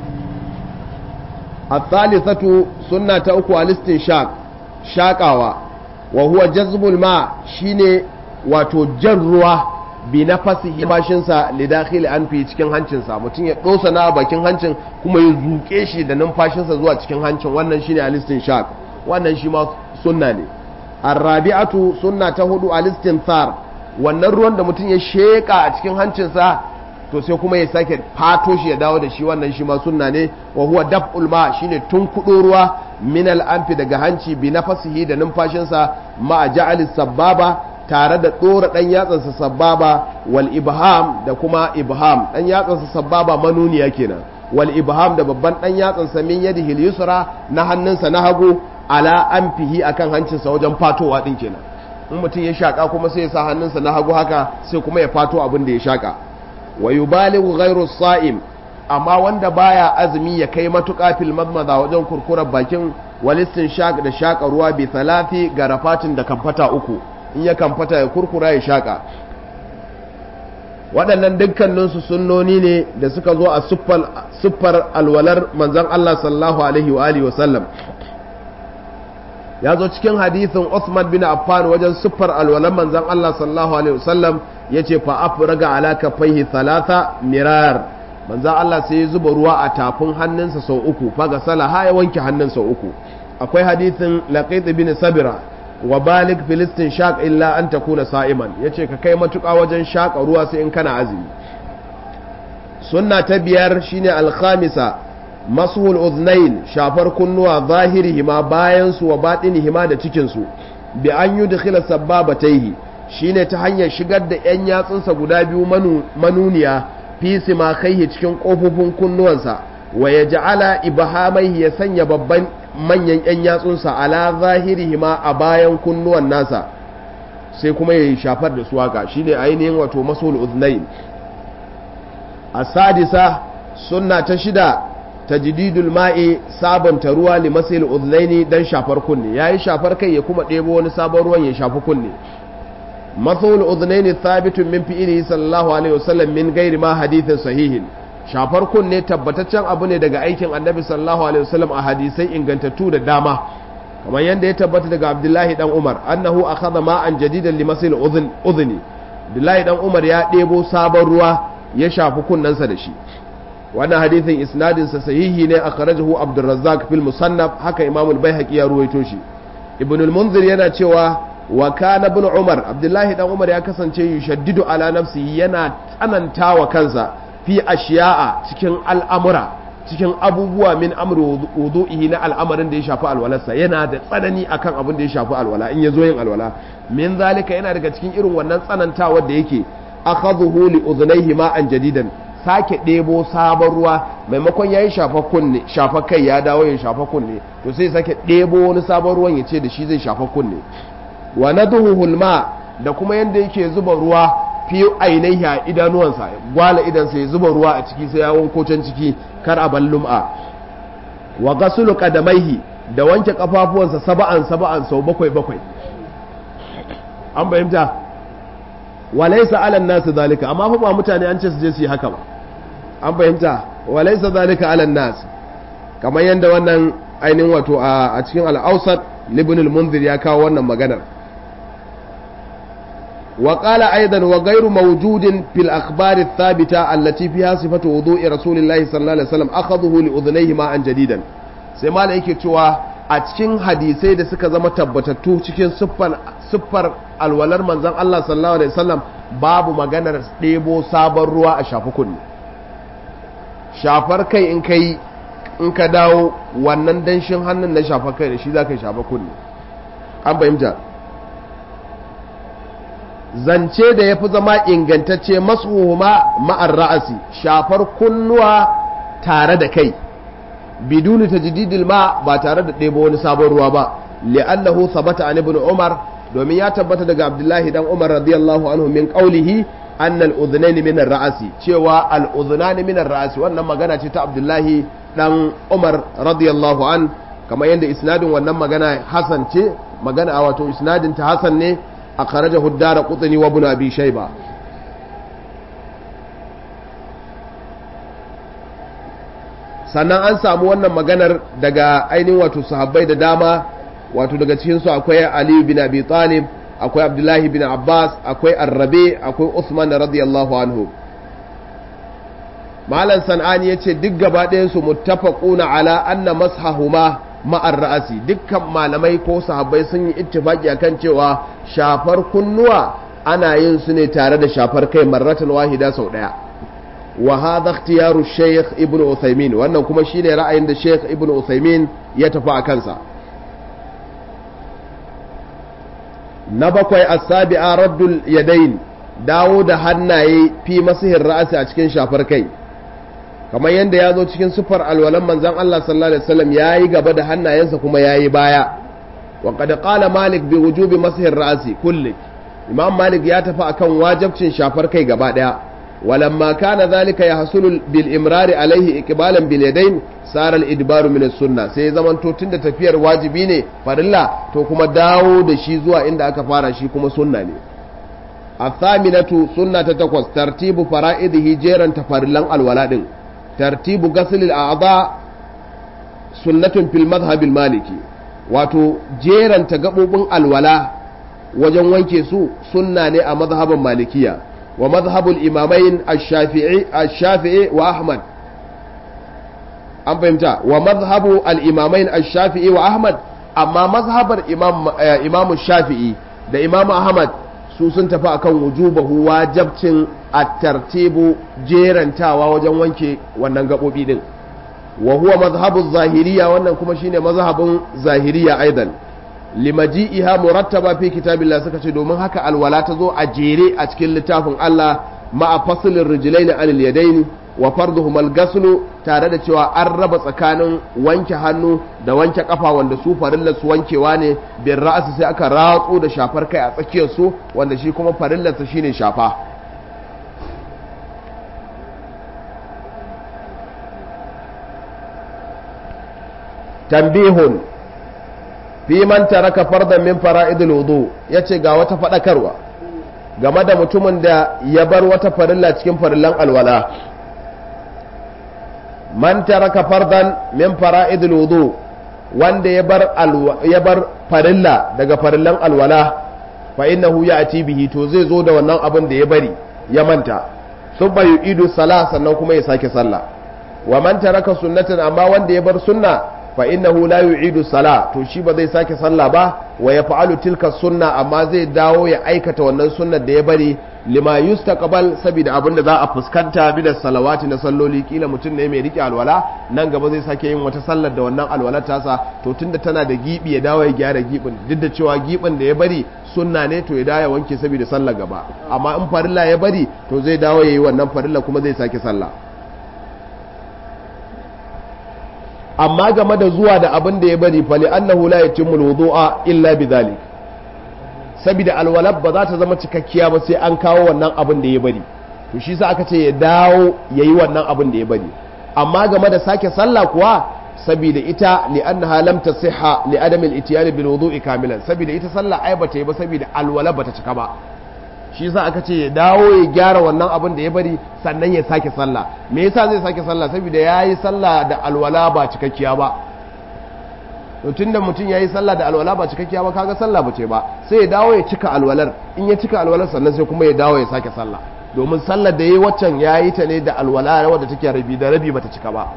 الثالثة سنة أكو الاستنشاق شاقاوا وهو جذب الماء شيني wato jan ruwa bi na fasihi bashinsa lidakhil an fi cikin hancinsa mutum ya dosa na bakin hancin kuma ya zuke shi da numfashinsa zuwa cikin hancin wannan shine alistin shaq wannan shi ma sunna ne arrabi'atu sunna ta hudu alistin thar wannan ruwan da mutum ya sheka a cikin hancinsa to sai kuma ya sake fato shi ya dawo da shi wannan shi ma sunna ne wa huwa daf'ul ma shine tun kudo ruwa min al-anfi daga hanci bi nafasihi da numfashinsa ma ja'al sababa tare da dora dan yatsansa sababa wal ibham da kuma ibham dan yatsansa sababa manuniya kenan wal ibham da babban dan yatsansa min yadihi al-yusra na hannunsa na hagu ala anfihi akan hancinsa wajen fatowa din kenan in mutum ya shaka kuma sai ya sa hannunsa na hagu haka sai kuma ya fato abin da ya shaka wa yubalighu ghayru sa'im amma wanda baya azumi ya kai matuƙa fil madmada wajen kurkurar bakin walistin shaq da shaka ruwa bi thalathi garafatin da kamfata uku in ya kamfata ya kurkura ya shaka waɗannan dukkanin su sunnoni ne da suka zo a siffar alwalar manzon Allah sallallahu alaihi wa alihi wa sallam ya zo cikin hadithin Uthman bin Affan wajen siffar alwalar manzon Allah sallallahu alaihi wa sallam ya ce fa afraga ala kafaihi thalatha mirar manzan Allah sai ya zuba ruwa a tafin hannunsa sau uku faga salaha ya wanke hannun sau uku akwai hadithin laqit bin sabira wa balik filistin shaq illa an takuna sa'iman yace ka kai matuƙa wajen shaƙa ruwa sai in kana azumi sunna ta biyar shine alkhamisa masuhul uznain shafar kunnuwa zahirihima bayan su wa batinihima da cikin su bi an yudkhila sabbabatayhi shine ta hanyar shigar da 'yan yatsunsa guda biyu manuniya fi ma kai cikin ƙofofin kunnuwansa wa ya ja'ala ibahamai ya sanya babban manyan 'yan yatsunsa ala zahirihi ma a bayan kunnuwan nasa sai kuma ya shafar da su haka shine ainihin wato masul uznain a sadisa sunna ta shida tajdidul ma'i sabanta ruwa li masil uznaini dan shafar kunne yayi shafar kai ya kuma ɗebo wani sabon ruwan ya shafi kunne مثل الأذنين ثابت من فعله صلى الله عليه وسلم من غير ما حديث صحيح shafar kunne tabbataccen abu ne daga aikin annabi sallallahu alaihi wasallam a hadisai ingantattu da dama kamar yadda ya tabbata daga abdullahi dan umar annahu akhadha ma'an jadidan limasil udhni abdullahi dan umar ya ɗebo sabon ruwa ya shafi kunnensa da shi wannan hadisin isnadin sa sahihi ne akhrajahu abdurrazzaq fil musannaf haka imamul baihaqi ya ruwaito shi ibn al-munzir yana cewa wa kana ibn umar abdullahi dan umar ya kasance yushaddidu ala nafsihi yana tsananta wa kansa fi ashiya'a cikin al'amura cikin abubuwa min amri wudu'ihi na al'amarin da ya shafi alwalarsa yana da tsanani akan abin da ya shafi alwala in ya zo yin alwala min zalika yana daga cikin irin wannan tsanantawar da yake akhadhuhu li udhnayhi ma'an jadidan sake ɗebo sabon ruwa maimakon yayi shafa kunne shafa kai ya dawo ya shafa kunne to sai sake ɗebo wani sabon ruwan ya ce da shi zai shafa kunne wa nadhuhu ma da kuma yanda yake zuba ruwa fi ainihi a idanuwansa gwala idansa ya zuba ruwa a ciki sai ya wanko can ciki kar a ballum'a wa gasulu qadamaihi da wanke kafafuwansa saba'an saba'an sau bakwai bakwai an bayyanta walaysa ala nas zalika amma fa ba mutane an ce su je su yi haka ba an bayyanta walaysa zalika ala nas kamar yanda wannan ainihin wato a cikin al-awsat ibn al-munzir ya kawo wannan maganar وقال أيضا وغير موجود في الأخبار الثابتة التي فيها صفة وضوء رسول الله صلى الله عليه وسلم أخذه لأذنيه ماء جديدا سيما لأيك توا أتكين حديثي da suka zama tabbatattu cikin siffar alwalar manzon Allah sallallahu alaihi wasallam babu maganar ɗebo sabon ruwa a shafi kunne shafar kai in kai in ka dawo wannan danshin hannun na shafar kai da shi za ka shafa kunne an fahimta zance da ya fi zama ingantacce masuhuma ma'ar ra'asi shafar kunnuwa tare da kai biduni tajdidil ma ba tare da ɗebo wani sabon ruwa ba li'annahu sabata an ibn umar domin ya tabbata daga abdullahi dan umar radiyallahu anhu min qawlihi anna al-udhnayn min ar-ra'si cewa al-udhnan min ar-ra'si wannan magana ce ta abdullahi dan umar radiyallahu an kamar yadda isnadin wannan magana hasan ce magana a wato isnadin ta hasan ne أخرجه الدار قطني وابن أبي شيبة sannan an samu wannan maganar daga ainihin wato sahabbai da dama wato daga cikinsu akwai Ali bin Abi Talib akwai Abdullahi bin Abbas akwai Arrabe akwai Usman radiyallahu anhu Malam San'ani ya ce duk gaba ɗayansu muttafaquna ala anna mashahuma ma'ar ra'asi dukkan malamai ko sahabbai sun yi ittifaki akan cewa shafar kunnuwa ana yin su ne tare da shafar kai marratan wahida sau daya wa hadha ikhtiyaru shaykh ibnu uthaymin wannan kuma shine ra'ayin da shaykh ibnu uthaymin ya tafi a kansa na bakwai as-sabi'a raddul yadayn dawo da hannaye fi masihin ra'asi a cikin shafar kai kamar yadda ya zo cikin sufar alwalan manzan Allah sallallahu alaihi wasallam yayi gaba da hannayensa kuma yayi baya wa qad qala malik bi wujubi masihir ra'si kulli imam malik ya tafi akan wajibcin shafar kai gaba daya walamma kana zalika yahsulu bil imrari alaihi iqbalan bil yadayn sara al idbaru min as sunna sai zaman to tunda tafiyar wajibi ne farilla to kuma dawo da shi zuwa inda aka fara shi kuma sunna ne الثامنة سنة تتقوس ترتيب فرائضه جيرا تفرلان الولادين ترتيب غسل الأعضاء سنة في المذهب المالكي wato jeranta gaɓoɓin alwala wajen wanke su sunna ne a mazhabin malikiya wa mazhabul imamain ash-shafi'i wa ahmad an fahimta wa mazhabu al-imamain ash-shafi'i wa ahmad amma mazhabar imam shafi'i da imam ahmad su sun tafi akan wujubahu wajabcin at-tartibu jerantawa wajen wanke wannan gabobi din wa huwa mazhabu zahiriya wannan kuma shine mazhabin zahiriya aidan limaji'iha murattaba fi kitabillah suka ce domin haka alwala ta zo a jere a cikin littafin Allah ma'a faslin rijlaini anil yadaini wa farduhum al-ghaslu tare da cewa an raba tsakanin wanke hannu da wanke kafa wanda su farillar su wankewa ne bin ra'asi sai aka ratso da shafar kai a tsakiyar su wanda shi kuma farillar sa shine shafa tambihun fi man taraka fardan min fara'idul wudu yace ga wata fadakarwa game da mutumin da ya bar wata farilla cikin farillan alwala man taraka fardan min fara'idul wudu wanda ya bar ya bar farilla daga farillan alwala fa innahu ya'ti bihi to zai zo da wannan abin da ya bari ya manta thumma yu'idu salah sannan kuma ya sake sallah wa man taraka sunnatan amma wanda ya bar sunna fa innahu la yu'idu sala to shi ba zai sake sallah ba wa ya fa'alu tilka sunna amma zai dawo ya aikata wannan sunnar da ya bari lima yustaqbal saboda abin da za a fuskanta bi da salawati na salloli kila mutum ne mai rike alwala nan gaba zai sake yin wata sallar da wannan alwalar tasa to tunda tana da gibi ya dawo ya gyara gibin duk da cewa gibin da ya bari sunna ne to ya dawo ya wanke saboda sallar gaba amma in farilla ya bari to zai dawo ya yi wannan farilla kuma zai sake sallah amma game da zuwa da abin da ya bari fali annahu la yatimmu alwudu'a illa bidhalik saboda alwalab ba za ta zama cikakkiya ba sai an kawo wannan abin da ya bari to shi sa aka ce ya dawo yayi wannan abin da ya bari amma game da sake sallah kuwa saboda ita li annaha lam tasihha li adam al-ityan bil wudu'i kamilan saboda ita sallah ai bata yi ba saboda alwala bata cika ba shi yasa aka ce ya dawo ya gyara wannan abin da ya bari sannan ya sake sallah me yasa zai sake sallah saboda yayi sallah da alwala ba cikakkiya ba to tunda mutum yayi sallah da alwala ba cikakkiya ba kaga sallah bace ba sai ya dawo ya cika alwalar in ya cika alwalar sannan sai kuma ya dawo ya sake sallah domin sallar da yayi waccan yayi ta ne da alwala wadda take rabi da rabi bata cika ba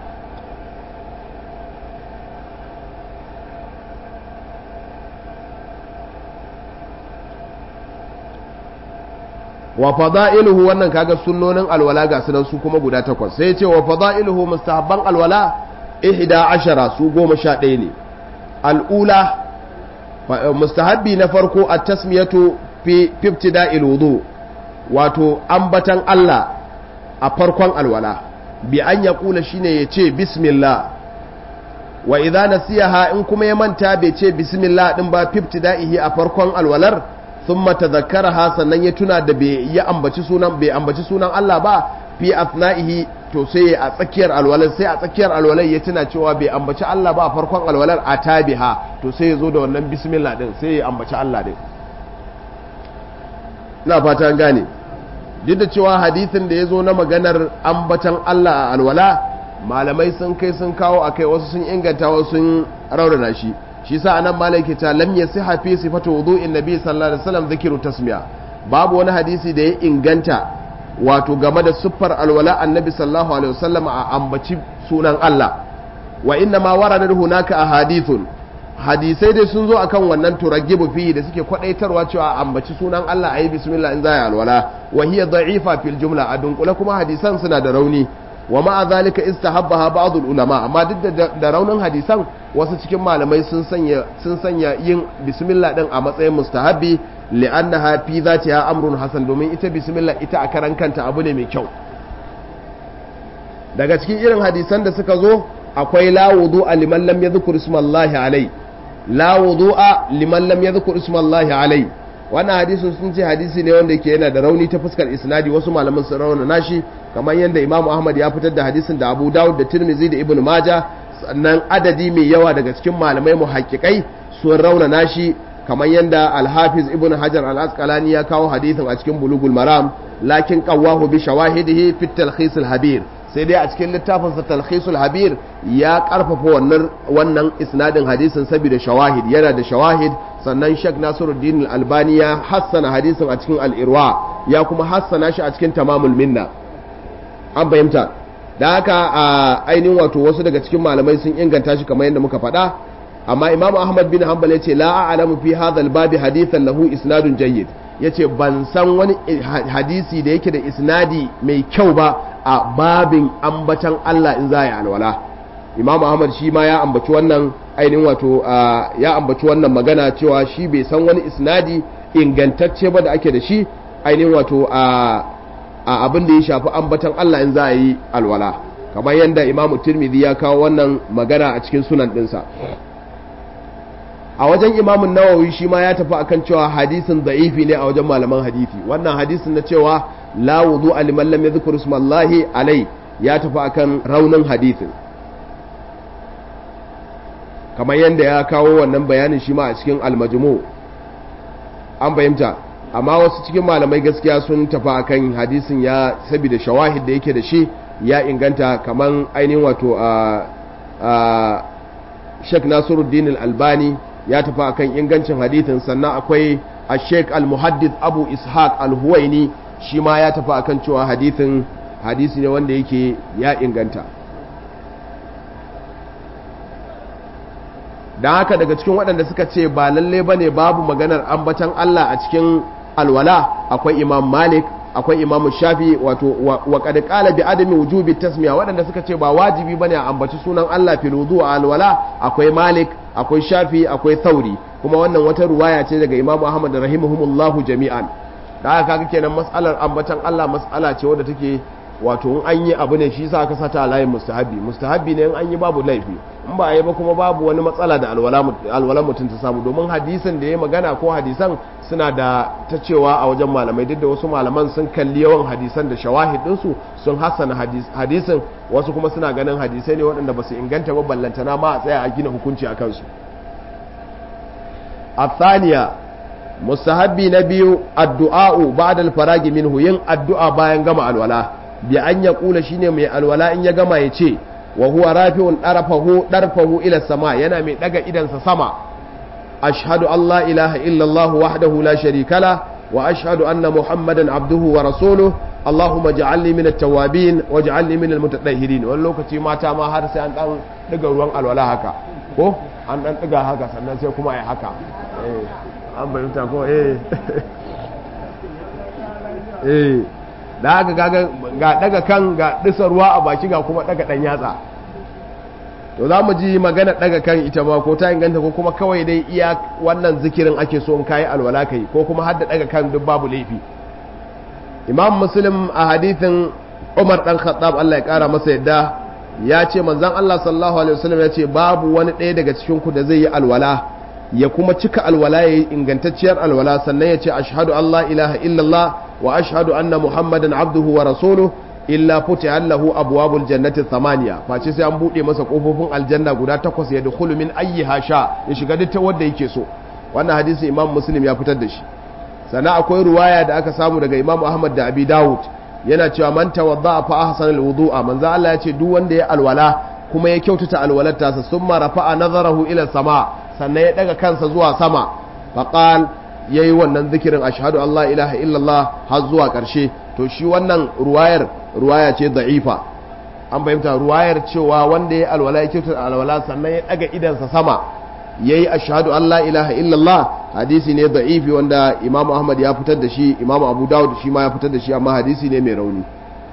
wa fada'iluhu wannan kaga sunnonin alwala ga sunan su kuma guda takwas sai ya ce wa fada'iluhu mustahabban alwala ihda ashara su goma sha ɗaya ne al'ula mustahabbi na farko a tasmiyatu fi ibtida'il wudu wato ambatan Allah a farkon alwala bi an ya kula shine ya ce bismillah wa idza nasiyaha in kuma ya manta bai ce bismillah din ba fi ibtida'ihi a farkon alwalar thumma tadhakkaraha sannan ya tuna da bai ya ambaci sunan bai ambaci sunan Allah ba fi athnaihi to sai a tsakiyar alwalar sai a tsakiyar alwalar ya tuna cewa bai ambaci Allah ba a farkon alwalar a tabiha to sai ya zo da wannan bismillah din sai ya ambaci Allah din ina fata an gane duk da cewa hadithin da ya zo na maganar ambatan Allah a alwala malamai sun kai sun kawo akai wasu sun inganta wasu sun raunana shi shi sa anan malaki ta lam yasiha fi sifatu wudu'in nabi sallallahu alaihi wasallam zikiru tasmiya babu wani hadisi da ya inganta wato game da siffar alwala annabi sallallahu alaihi wasallam a ambaci sunan Allah wa inna ma warada hunaka ahadithun hadisai dai sun zo akan wannan turagibu fi da suke kwadaitarwa cewa a ambaci sunan Allah ayi bismillah in za ya alwala wa hiya da'ifa fil jumla a dunkule kuma hadisan suna da rauni wa ma'a zalika istahabbaha ba'd ulama amma duk da raunin hadisan wasu cikin malamai sun sanya sun sanya yin bismillah din a matsayin mustahabbi li'annaha fi zatiha amrun hasan domin ita bismillah ita a karan kanta abu ne mai kyau daga cikin irin hadisan da suka zo akwai la wudu'a liman lam yadhkur ismallahi alai la wudu'a liman lam yadhkur ismallahi alai wannan hadisin sun ce hadisi ne wanda yake yana da rauni ta fuskar isnadi wasu malaman sun rauna nashi kamar yadda Imam Ahmad ya fitar da hadisin da Abu Dawud da Tirmidhi da Ibn Majah sannan adadi mai yawa daga cikin malamai muhaqqiqai sun rauna nashi kamar yadda Al-Hafiz Ibn Hajar Al-Asqalani ya kawo hadisin a cikin Bulughul Maram lakin qawwahu bi shawahidihi fi at-talkhis al-habir sai dai a cikin littafinsa talkhisul habir ya karfafa wannan wannan isnadin hadisin saboda shawahid yana da shawahid sannan Sheikh Nasiruddin Al-Albani ya hassana hadisin a cikin Al-Irwa ya kuma hassana shi a cikin Tamamul Minna an fahimta da haka a ainihin wato wasu daga cikin malamai sun inganta shi kamar yadda muka faɗa amma Imam Ahmad bin Hanbal ya ce la a'lamu fi hadha al-babi hadithan lahu isnadun jayyid yace ban san wani hadisi da yake da isnadi mai kyau ba a babin ambatan Allah in za a yi alwala imam ahmad shi ma ya ambaci wannan ainihin wato ya ambaci wannan magana cewa shi bai san wani isnadi ingantacce ba da ake da shi ainihin wato a abin da ya shafi ambatan Allah in za a yi alwala kamar yadda imam tirmidhi ya kawo wannan magana a cikin sunan dinsa a wajen imamun nawawi shi ma ya tafi akan cewa hadisin da'ifi ne a wajen malaman hadisi wannan hadisin na cewa la wudu liman lam yadhkur ismallahi alai ya tafi akan raunin hadisin kamar yadda ya kawo wannan bayanin shi ma a cikin almajmu an fahimta amma wasu cikin malamai gaskiya sun tafi akan hadisin ya saboda shawahid da yake da shi ya inganta kamar ainihin wato a Sheikh Nasiruddin Al-Albani ya tafi akan ingancin hadithin sannan akwai a sheik al-muhaddid abu ishaq al-huwaini shi ma ya tafi akan cewa hadithin hadisi ne wanda yake ya inganta don haka daga cikin waɗanda suka ce ba lalle ba ne babu maganar ambatan Allah a cikin alwala akwai imam malik akwai imamu shafi wato wa qad qala bi adami wujubi tasmiya waɗanda suka ce ba wajibi bane a ambaci sunan Allah fil wudu a alwala akwai malik akwai shafi akwai thauri kuma wannan wata ruwaya ce daga imamu ahmad rahimahumullahu jami'an da haka kaga kenan mas'alar ambatan Allah mas'ala ce wadda take wato in an yi abu ne shi sa aka sata a layin mustahabi mustahabi ne in an yi babu laifi in ba a yi ba kuma babu wani matsala da alwala mutum ta samu domin hadisin da ya magana ko hadisan suna da ta cewa a wajen malamai duk da wasu malaman sun kalli yawan hadisan da shawahidinsu sun hassana hadisin wasu kuma suna ganin hadisai ne waɗanda ba su inganta ba ballantana ma a tsaya a gina hukunci a kansu a mustahabbi na biyu addu'a'u ba'da al-faragi minhu yin addu'a bayan gama alwala bi an ya kula shine mai alwala in ya gama ya ce wa huwa rafi'un darfahu darfahu ila sama yana mai daga idansa sama ashhadu an la ilaha illa Allah wahdahu la sharika la wa ashhadu anna muhammadan abduhu wa rasuluhu اللهم اجعلني من التوابين واجعلني من المتطهرين wani lokaci mata ma har sai an dan daga ruwan alwala haka ko an dan daga haka sannan sai kuma ai haka eh an bayyanta ko eh eh da haka gaga ga daga kan ga disa ruwa a baki ga kuma daga dan yatsa to za mu ji magana daga kan ita ma ko ta inganta ko kuma kawai dai iya wannan zikirin ake so in kayi alwala kai ko kuma har da daga kan duk babu laifi imam muslim a hadithin umar dan khattab Allah ya kara masa yadda ya ce manzon Allah sallallahu alaihi wasallam ya ce babu wani ɗaya daga cikin ku da zai yi alwala ya kuma cika alwala ya yi ingantacciyar alwala sannan ya ce ashhadu an la ilaha illallah wa ashhadu anna muhammadan abduhu wa rasuluhu illa futiha lahu abwabul jannati thamaniya face sai an bude masa kofofin aljanna guda takwas ya dukhulu min ayyiha sha ya shiga duk ta wanda yake so wannan hadisi imam muslim ya fitar da shi sannan akwai ruwaya da aka samu daga imam ahmad da abi dawud yana cewa man tawadda fa ahsana alwudu'a manzo Allah ya ce duk wanda ya alwala kuma ya kyautata alwalar tasa summa rafa'a nazarahu ila sama sannan ya daga kansa zuwa sama faqal yayi wannan zikirin ashhadu an la ilaha illallah har zuwa karshe to shi wannan ruwayar ruwaya ce da'ifa an bayyanta ruwayar cewa wanda ya alwala ya kyautata alwala sannan ya daga idansa sama yayi ashhadu an la ilaha illallah hadisi ne da'ifi wanda Imam Ahmad ya fitar da shi Imam Abu Dawud shi ma ya fitar da shi amma hadisi ne mai rauni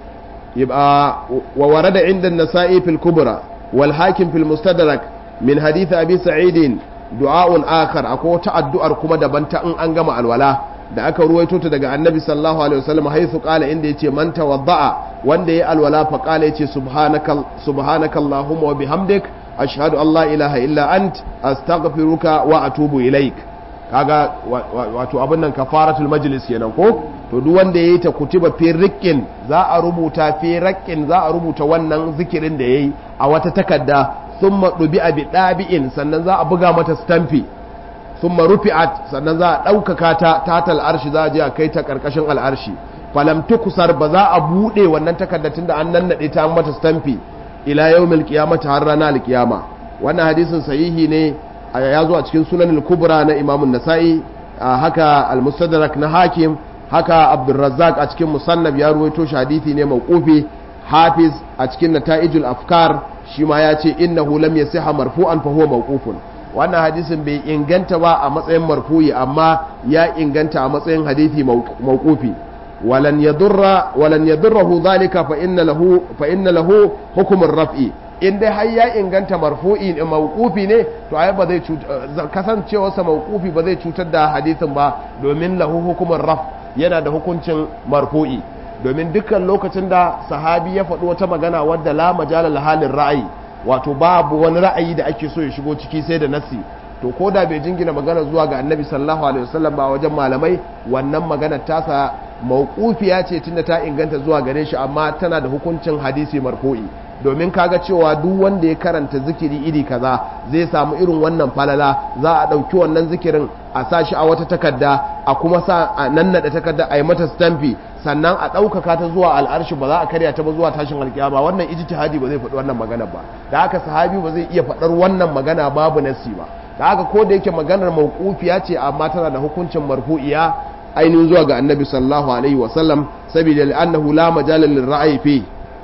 yib'a wa warada inda an-Nasa'i fil Kubra wal Hakim fil Mustadrak min hadith Abi Sa'id du'a'un akhar akwai wata addu'ar kuma daban ta in an gama alwala da aka ruwaito ta daga Annabi sallallahu alaihi wasallam haythu qala inda yace man tawadda'a wanda ya alwala fa qala yace subhanaka subhanakallahumma wa bihamdik ashhadu an la ilaha illa ant astaghfiruka wa atubu ilaik kaga wato abin nan kafaratul majlis kenan ko to duk wanda yayi ta kutiba fi riqqin za a rubuta fi raqqin za a rubuta wannan zikirin da yayi a wata takarda thumma dubi'a bi dabi'in sannan za a buga mata stampi thumma rufi'at sannan za a daukaka ta tatal arshi za a je a kai ta karkashin al'arshi falam tukusar ba za a bude wannan takardar tunda an nannade ta mata stampi ila yawmil qiyamati har ranar alqiyama wannan hadisin sahihi ne ya zo a cikin sunan kubra na imamun nasa'i haka al-mustadrak na hakim haka abdurrazzaq a cikin musannab ya ruwaito shi hadisi ne mawqufi hafiz a cikin nata'ijul afkar shi ma ya ce innahu lam yasiha marfu'an fa huwa mawqufun wannan hadisin bai inganta ba a matsayin marfu'i amma ya inganta a matsayin hadisi mawqufi walan yadurra walan yadurruhu dhalika fa inna lahu fa inna lahu hukm ar-raf'i in dai har ya inganta marfu'i ne mawqufi ne to ai ba zai kasancewa sa mawqufi ba zai cutar da hadisin ba domin lahu hukumar raf yana da hukuncin marfu'i domin dukkan lokacin da sahabi ya faɗi wata magana wadda la majala halin ra'ayi wato babu wani ra'ayi da ake so ya shigo ciki sai da nasi to ko da bai jingina magana zuwa ga annabi sallallahu alaihi wasallam ba wajen malamai wannan magana tasa mawqufiya ce tunda ta inganta zuwa gare shi amma tana da hukuncin hadisi marfu'i domin kaga cewa duk wanda ya karanta zikiri iri kaza zai samu irin wannan falala za a ɗauki wannan zikirin a sa shi a wata takarda a kuma sa a nannaɗa takarda a yi mata stamfi sannan a ɗaukaka ta zuwa al'arshi ba za a karya ta ba zuwa tashin alkiyama wannan ijtihadi ba zai faɗi wannan magana ba da haka sahabi ba zai iya faɗar wannan magana babu nasi ba da haka ko da yake maganar mawqufiya ce amma tana da hukuncin marfu'iya ainihin zuwa ga annabi sallallahu alaihi wasallam saboda li'annahu la majala lirra'yi fi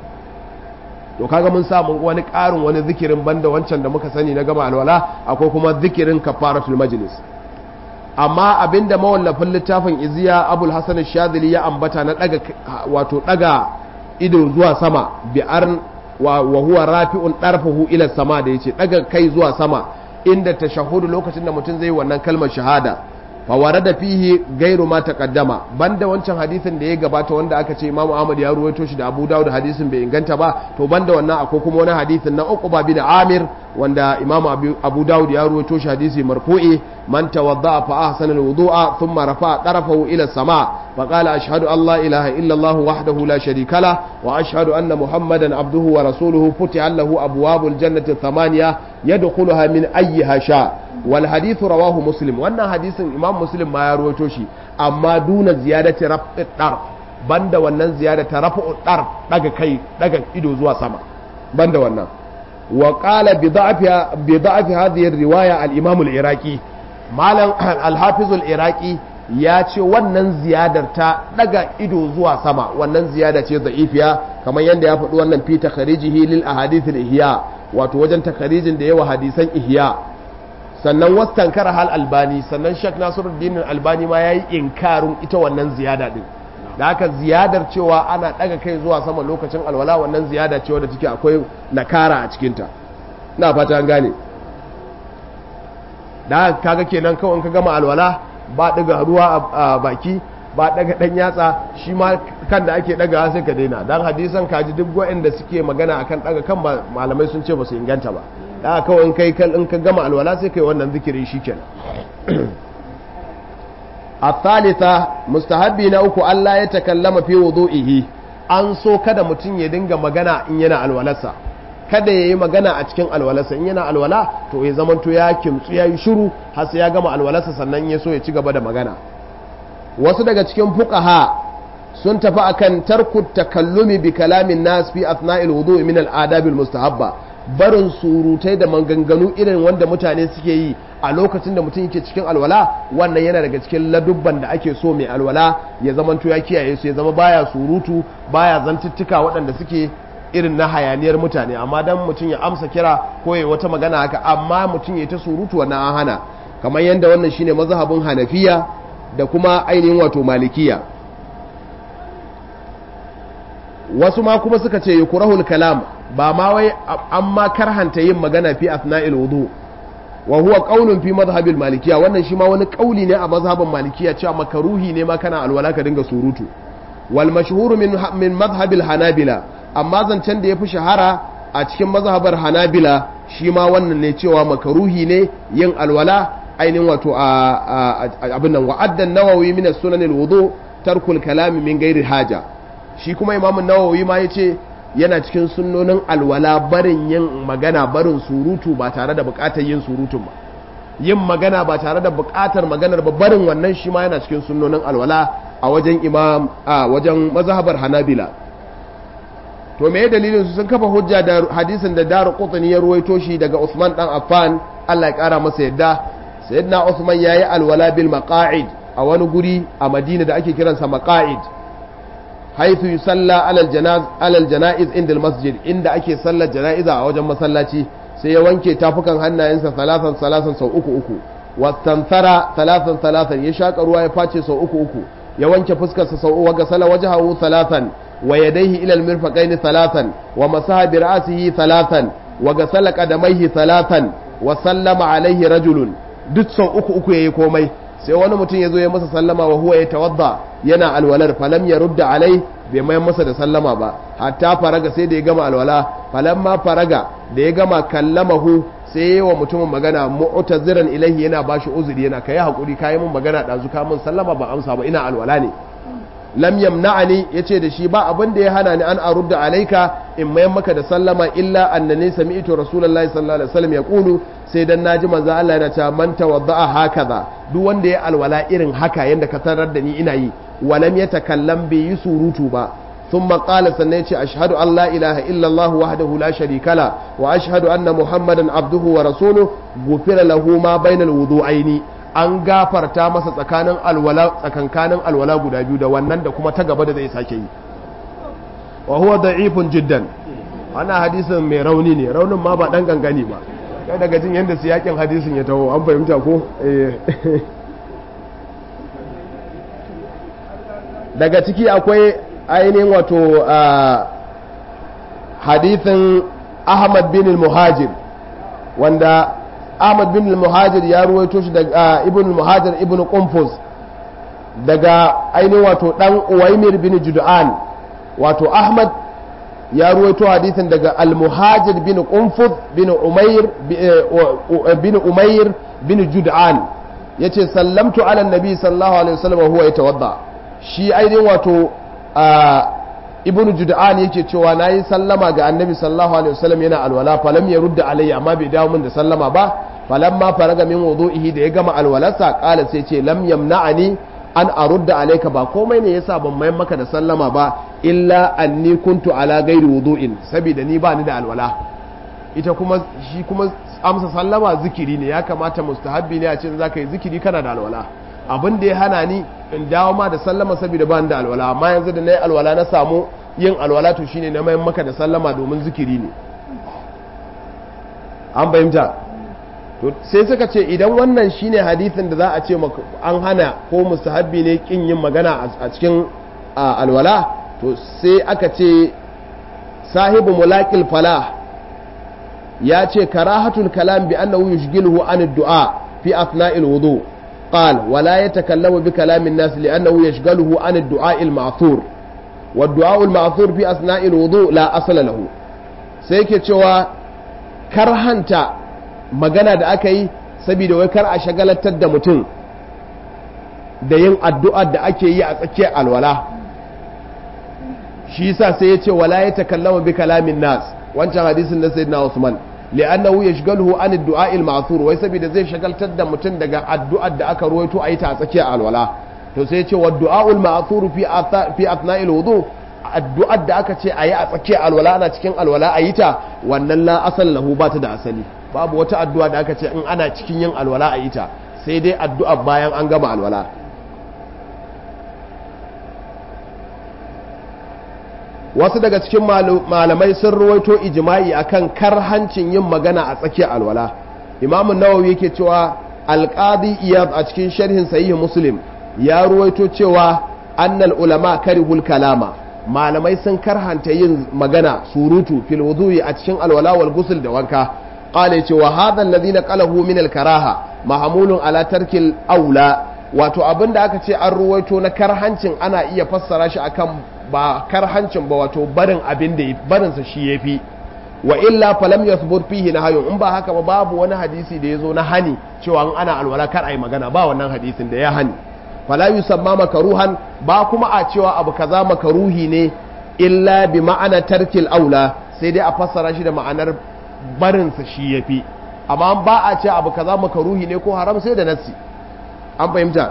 to kaga mun samu wani ƙarin wani zikirin banda wancan da muka sani na gama alwala akwai kuma zikirin kafaratul majlis amma abinda mawallafin littafin iziya abul hasan shadili ya ambata na daga wato daga ido zuwa sama bi arn wa huwa rafi'un darfahu ila sama da yace daga kai zuwa sama inda tashahudu lokacin da mutum zai wannan kalmar shahada fa da fihi gairu ma taqaddama banda wancan hadisin da ya gabata wanda aka ce Imam Ahmad ya ruwaito shi da Abu Dawud hadisin bai inganta ba to banda wannan akwai kuma wani hadisin na Uqba bin Amir wanda Imam Abu Dawud ya ruwaito shi hadisi marfu'i man tawadda'a fa ahsana al-wudu'a thumma rafa'a tarafahu ila as-sama' fa qala ashhadu an la ilaha illa Allah wahdahu la sharika la wa ashhadu anna Muhammadan abduhu wa rasuluhu futiha lahu abwabul jannati thamaniya yadkhuluha min ayyiha sha wal hadithu rawahu muslim wannan hadisin imam muslim ma ya rawaito shi amma duna ziyadati raf'i dar banda wannan ziyadata raf'u dar daga kai daga ido zuwa sama banda wannan wa qala bi da'fi bi da'fi hadhihi riwaya al imam al iraqi malam al hafiz al iraqi ya ce wannan ziyadar ta daga ido zuwa sama wannan ziyada ce da'ifiya kamar yadda ya faɗi wannan fi takharijihi lil ahadith al ihya wato wajen takharijin da yawa hadisan ihya sannan wastankara hal albani sannan shek nasiruddin albani ma yayi inkarin ita wannan ziyada din da haka ziyadar cewa ana daga kai zuwa sama lokacin alwala wannan ziyada cewa da take akwai nakara a cikinta na fata an gane da kaga kenan kawai ka gama alwala ba daga ruwa a baki ba daga dan yatsa shi ma kan da ake daga sai ka daina dan hadisan kaji duk waɗanda suke magana akan daga kan malamai sun ce ba su inganta ba da kawai in kai in ka gama alwala sai kai wannan zikirin shikenan الثالثة mustahabbi na uku Allah ya takallama fi wudu'ihi an so kada mutum ya dinga magana in yana alwalarsa kada ya yi magana a cikin alwalarsa in yana alwala to ya zamanto ya kimtsu ya yi shiru har sai ya gama alwalarsa sannan ya so ya ci gaba da magana wasu daga cikin fuqaha sun tafi akan tarku takallumi bi kalamin nas fi athna'il wudu'i min al-adabil mustahabba barin surutai da maganganu irin wanda mutane suke yi a lokacin da mutum yake cikin alwala wannan yana daga cikin ladubban da ake so mai alwala ya zamanto ya kiyaye su ya zama baya surutu baya zantuttuka waɗanda suke irin na hayaniyar mutane amma dan mutum ya amsa kira ko ya wata magana haka amma mutum ya ta surutu wannan an hana kamar yadda wannan shine mazhabin hanafiya da kuma ainihin wato malikiya wasu ma kuma suka ce yukrahul kalam ba ma wai amma karhanta yin magana fi asna'il wudu wa huwa qaulun fi madhhabil malikiya wannan shi ma wani kauli ne a mazhabin malikiya cewa makaruhi ne ma kana alwala ka dinga surutu wal mashhur min min madhhabil hanabila amma zancen da yafi shahara a cikin mazhabar hanabila shi ma wannan ne cewa makaruhi ne yin alwala ainihin wato a abin nan wa'addan nawawi min as-sunan al-wudu tarkul kalami min ghairi haja shi kuma imamun nawawi ma yace yana cikin sunnonin alwala barin yin magana barin surutu ba tare da bukatar yin surutun ba yin magana ba tare da bukatar maganar ba barin wannan shi ma yana cikin sunnonin alwala a wajen imam a wajen mazhabar hanabila to me dalilin su sun kafa hujja da hadisin da daru qutni ya ruwaito shi daga Usman dan Affan Allah ya kara masa yadda sayyidina Usman yayi alwala bil maqa'id a wani guri a Madina da ake kiransa maqa'id haithu yusalla alal janaz alal janaiz inda masjid inda ake sallar janaiza a wajen masallaci sai ya wanke tafukan hannayensa salasan salasan sau uku uku wastanthara salasan salasan ya shaka ruwa ya face sau uku uku ya wanke fuskarsa sau uku ga sala wajhahu salasan wa yadayhi ila almirfaqain salasan wa masaha bi ra'sihi salasan wa gasala qadamaihi salasan wa sallama alaihi rajulun duk sau uku uku yayi komai sai wani mutum ya zo ya masa sallama wa huwa ya tawadda yana alwalar falam ya rudda alai bai mai masa da sallama ba hatta faraga sai da ya gama alwala falam ma faraga da ya gama kallamahu sai wa mutumin magana mu'taziran ilaihi yana bashi uzuri yana kai hakuri kai mun magana dazu ka mun sallama ba amsa ba ina alwala ne lam yamna'ani yace da shi ba abin da ya hana ni an arudda alaika in mayan maka da sallama illa annani sami'tu rasulullahi sallallahu alaihi wasallam yaqulu sai dan naji manzo Allah yana cewa man tawadda'a hakaza duk wanda ya alwala irin haka yanda ka tarar da ni ina yi walam yatakallam bai yi surutu ba ثم قال سنيتي أشهد أن لا إله إلا الله وحده لا شريك له وأشهد أن محمدا عبده ورسوله غفر له ما بين الوضوعين an gafarta masa tsakanin alwala tsakankanin alwala guda biyu da wannan da kuma ta gaba da zai sake yi wa huwa da'ifun jiddan wannan hadisin mai rauni ne raunin ma ba dan gangani ba kai daga jin yanda siyakin hadisin ya taho an fahimta ko daga ciki akwai ainihin wato hadithin ahmad bin muhajir wanda ahmad bin muhajir ya ruwaito shi daga ibn muhajir ibn qunfuz daga ainihin wato dan uwaimir bin jud'an wato ahmad ya ruwaito hadithin daga al-muhajir bin qunfuz bin umair bin umair bin jud'an yace sallamtu ala nabi sallallahu alaihi wasallam huwa yatawadda shi ainihin wato ibnu jud'an yake cewa nayi sallama ga annabi sallallahu alaihi wasallam yana alwala falam ya rudda alayya amma bai dawo min da sallama ba falamma faraga min wudu'ihi da ya gama alwalarsa qala sai ce lam yamna'ani an arudda alayka ba komai ne yasa ban mai maka da sallama ba illa anni kuntu ala ghairi wudu'in saboda ni ba ni da alwala ita kuma shi kuma amsa sallama zikiri ne ya kamata mustahabbi ne a ce zaka yi zikiri kana da alwala abin da ya hana ni in dawo ma da sallama saboda ba ni da alwala amma yanzu da na yi alwala na samu yin alwala to shine na mayan maka da sallama domin zikiri ne an fahimta to sai suka ce idan wannan shine hadithin da za a ce an hana ko mustahabbi ne kin yin magana a cikin alwala to sai aka ce sahibu mulaqil falah ya ce karahatul kalam bi annahu yushghiluhu an ad-du'a fi athna'il wudu قال ولا يتكلم بكلام الناس لأنه يشغله عن الدعاء المعثور والدعاء المعثور في أثناء الوضوء لا أصل له سيكي cewa karhanta magana da aka yi saboda wai kar a shagalatar da mutum da yin addu'a da ake yi a tsakiyar alwala shi yasa sai ya ce wala ya takallama bi kalamin nas wancan hadisin na sayyidina Usman li'annahu yashghaluhu an ad-du'a al-ma'thur wai saboda zai shagaltar da mutum daga addu'ar da aka ruwaito a yi ta a tsakiyar alwala to sai ya ce wa du'a al-ma'thur fi fi athna'il wudu addu'ar da aka ce a yi a tsakiyar alwala ana cikin alwala a yi ta wannan la asal lahu ba ta da asali babu wata addu'a da aka ce in ana cikin yin alwala a yi ta sai dai addu'a bayan an gama alwala wasu daga cikin malamai sun ruwaito ijma'i akan karhancin yin magana a tsakiyar alwala imamu nawawi yake cewa alqadi iyad a cikin sharhin sahih muslim ya ruwaito cewa annal ulama karihul kalama malamai sun karhanta yin magana surutu fil wudu'i a cikin alwala wal ghusl da wanka qala cewa hadha alladhi naqalahu min al karaha mahmulun ala tarkil aula wato abinda aka ce an ruwaito na karhancin ana iya fassara shi akan ba karhancin ba wato barin abin da barinsa shi ya fi wa illa falam yathbut fihi nahyun in ba haka ba babu wani hadisi da yazo na hani cewa in ana alwala kar ai magana ba wannan hadisin da ya hani fala yusamma makaruhan ba kuma a cewa abu kaza makaruhi ne illa bi ma'ana tarkil aula sai dai a fassara shi da ma'anar barinsa shi ya fi amma ba a ce abu kaza makaruhi ne ko haram sai da nassi an fahimta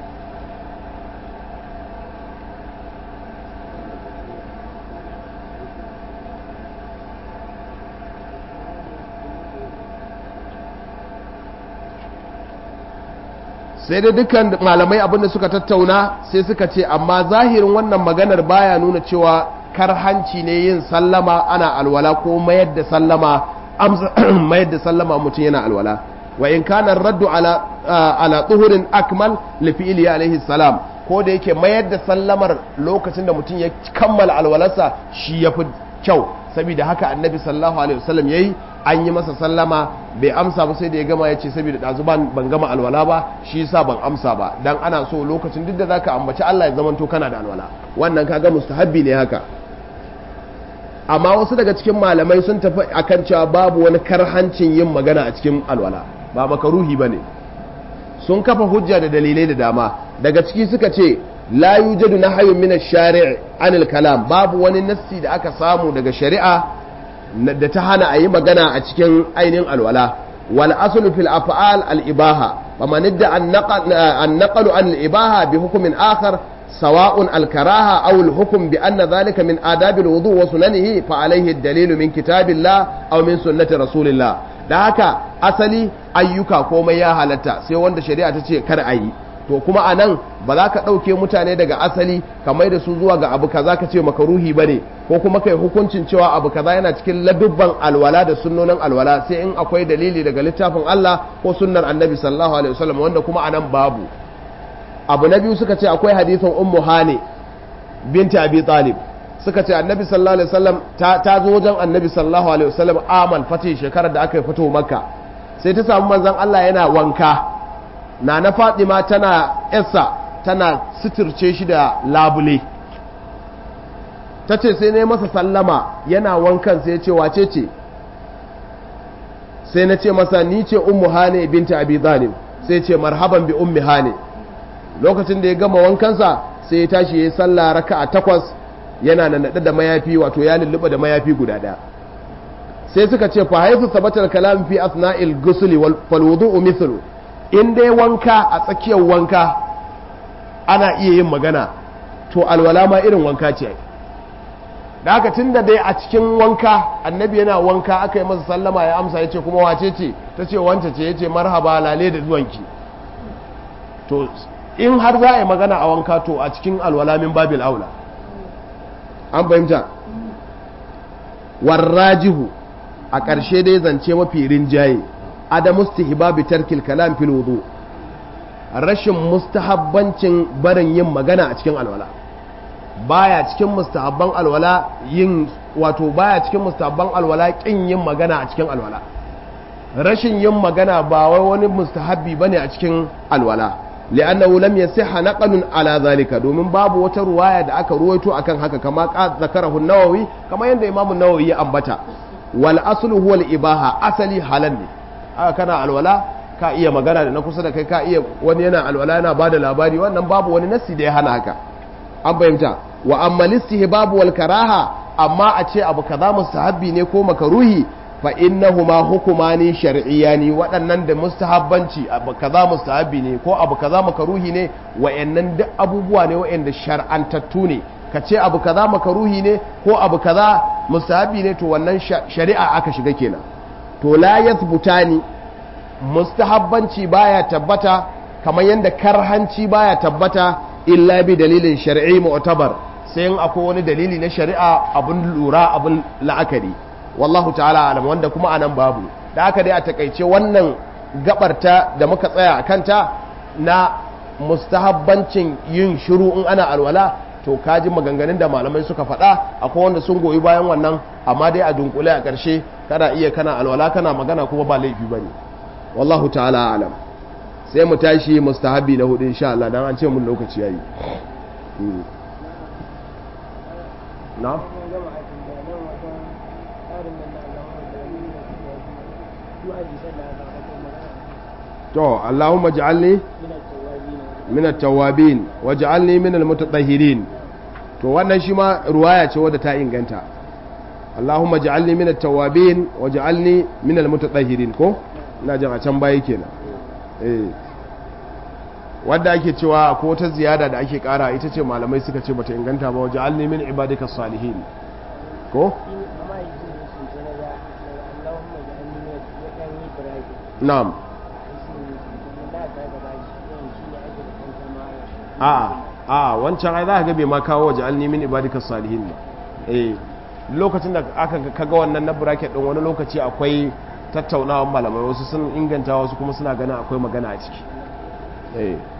sai dai dukkan malamai abinda suka tattauna sai suka ce amma zahirin wannan maganar baya nuna cewa karhanci ne yin sallama ana alwala ko mayar da sallama mayar da sallama mutum yana alwala wa in kana raddu ala ala tuhurin akmal li fi'li alaihi salam ko da yake mayar da sallamar lokacin da mutum ya kammala alwalarsa shi yafi kyau saboda haka annabi sallallahu alaihi wasallam yayi an yi masa sallama bai amsa ba sai da ya gama ya ce saboda ɗazu ban gama alwala ba shi yasa ban amsa ba dan ana so lokacin duk da zaka ambaci Allah ya zamanto kana da alwala wannan kaga mustahabbi ne haka amma wasu daga cikin malamai sun tafi akan cewa babu wani karhancin yin magana a cikin alwala ba makaruhi bane sun kafa hujja da dalilai da dama daga ciki suka ce la yujadu nahyun min ash-shari' anil kalam babu wani nassi da aka samu daga shari'a da ta hana a yi magana a cikin ainihin alwala wal aslu fil af'al al ibaha faman idda an naqalu an al ibaha bi hukmin akhar sawa'un al karaha aw al hukm bi anna dhalika min adab al wudu wa sunanihi fa alayhi al dalil min kitabillah aw min sunnati rasulillah da haka asali ayyuka komai ya halatta sai wanda shari'a ta ce kar a yi to kuma a nan ba za ka ɗauke mutane daga asali ka mai da su zuwa ga abu kaza ka ce makaruhi ba ne ko kuma kai hukuncin cewa abu kaza yana cikin ladubban alwala da sunnonin alwala sai in akwai dalili daga littafin Allah ko sunnar annabi sallallahu alaihi wasallam wanda kuma a nan babu abu na biyu suka ce akwai hadisin ummu hani binti abi talib suka ce annabi sallallahu alaihi wasallam ta zo wajen annabi sallallahu alaihi wasallam amal fati shekarar da aka yi fito makka sai ta samu manzon Allah yana wanka na na Fatima tana yassa tana suturce shi da labule ta ce sai ne masa sallama yana wankan sai ya ce wace ce sai na ce masa ni ce ummu hane binta abi zalim sai ce marhaban bi ummi hane lokacin da ya gama wankansa sai ya tashi ya yi sallah raka'a takwas yana nannaɗe da mayafi wato ya lulluɓa da mayafi guda ɗaya sai suka ce fa haifu sabatar kalam fi asna'il gusuli wal wudu'u mithlu in dai wanka a tsakiyar wanka ana iya yin magana to alwala ma irin wanka ce da haka tunda dai a cikin wanka annabi yana wanka aka yi masa sallama ya amsa ya ce kuma wace ce ta ce wance ce ya ce marhaba lale da zuwanki to in har za a yi magana a wanka to a cikin alwala min babil aula an fahimta warrajihu a ƙarshe dai zance mafi rinjaye adamu istihbabi tarkil kalam fil wudu rashin mustahabbancin barin yin magana a cikin alwala baya cikin mustahabban alwala yin wato baya cikin mustahabban alwala kin yin magana a cikin alwala rashin yin magana ba wai wani mustahabbi bane a cikin alwala li'annahu lam yasihha naqlun ala zalika domin babu wata ruwaya da aka ruwaito akan haka kama zakarahu an-nawawi kama yanda imam an-nawawi ya ambata wal aslu huwa al-ibaha asali halal ne aka kana alwala ka iya magana da na kusa da kai ka iya wani yana alwala yana bada labari wannan babu wani nasi da ya hana haka an fahimta wa amma listihbabu wal karaha amma a ce abu kaza mustahabbi ne ko makaruhi fa innahuma hukumani shar'iyani waɗannan da mustahabbanci abu kaza mustahabbi ne ko abu kaza makaruhi ne wayannan duk abubuwa ne wayanda shar'antattu ne ka ce abu kaza makaruhi ne ko abu kaza mustahabbi ne to wannan shari'a aka shiga kenan to la yathbutani mustahabbanci baya tabbata kamar yadda karhanci baya tabbata illa bi dalilin shar'i mu'tabar sai in akwai wani dalili na shari'a abun lura abun la'akari wallahu ta'ala alam wanda kuma anan babu da aka dai a takaice wannan gabarta da muka tsaya a kanta na mustahabbancin yin shiru in ana alwala to kaji maganganun da malamai suka faɗa akwai wanda sun goyi bayan wannan amma dai a dunkule a ƙarshe kana iya kana alwala kana magana kuma ba laifi bane wallahu ta'ala alam sai mu tashi mustahabi na hudu insha Allah dan an ce mun lokaci yayi na to Allahumma ij'alni min at-tawwabin waj'alni min al-mutatahhirin to wannan shi ma ruwaya ce wadda ta inganta Allahumma ij'alni min at-tawwabin waj'alni min al-mutatahhirin ko ina jin a can baya kenan eh wanda ake cewa ko wata ziyada da ake kara ita ce malamai suka ce bata inganta ba waj'alni min ibadika salihin ko na'am a a wancan ai za ka ga bai ma kawo waje alni min ibadika salihin ba eh lokacin da aka kaga wannan na bracket din wani lokaci akwai tattaunawa malamai wasu sun inganta wasu kuma suna ganin akwai magana a ciki eh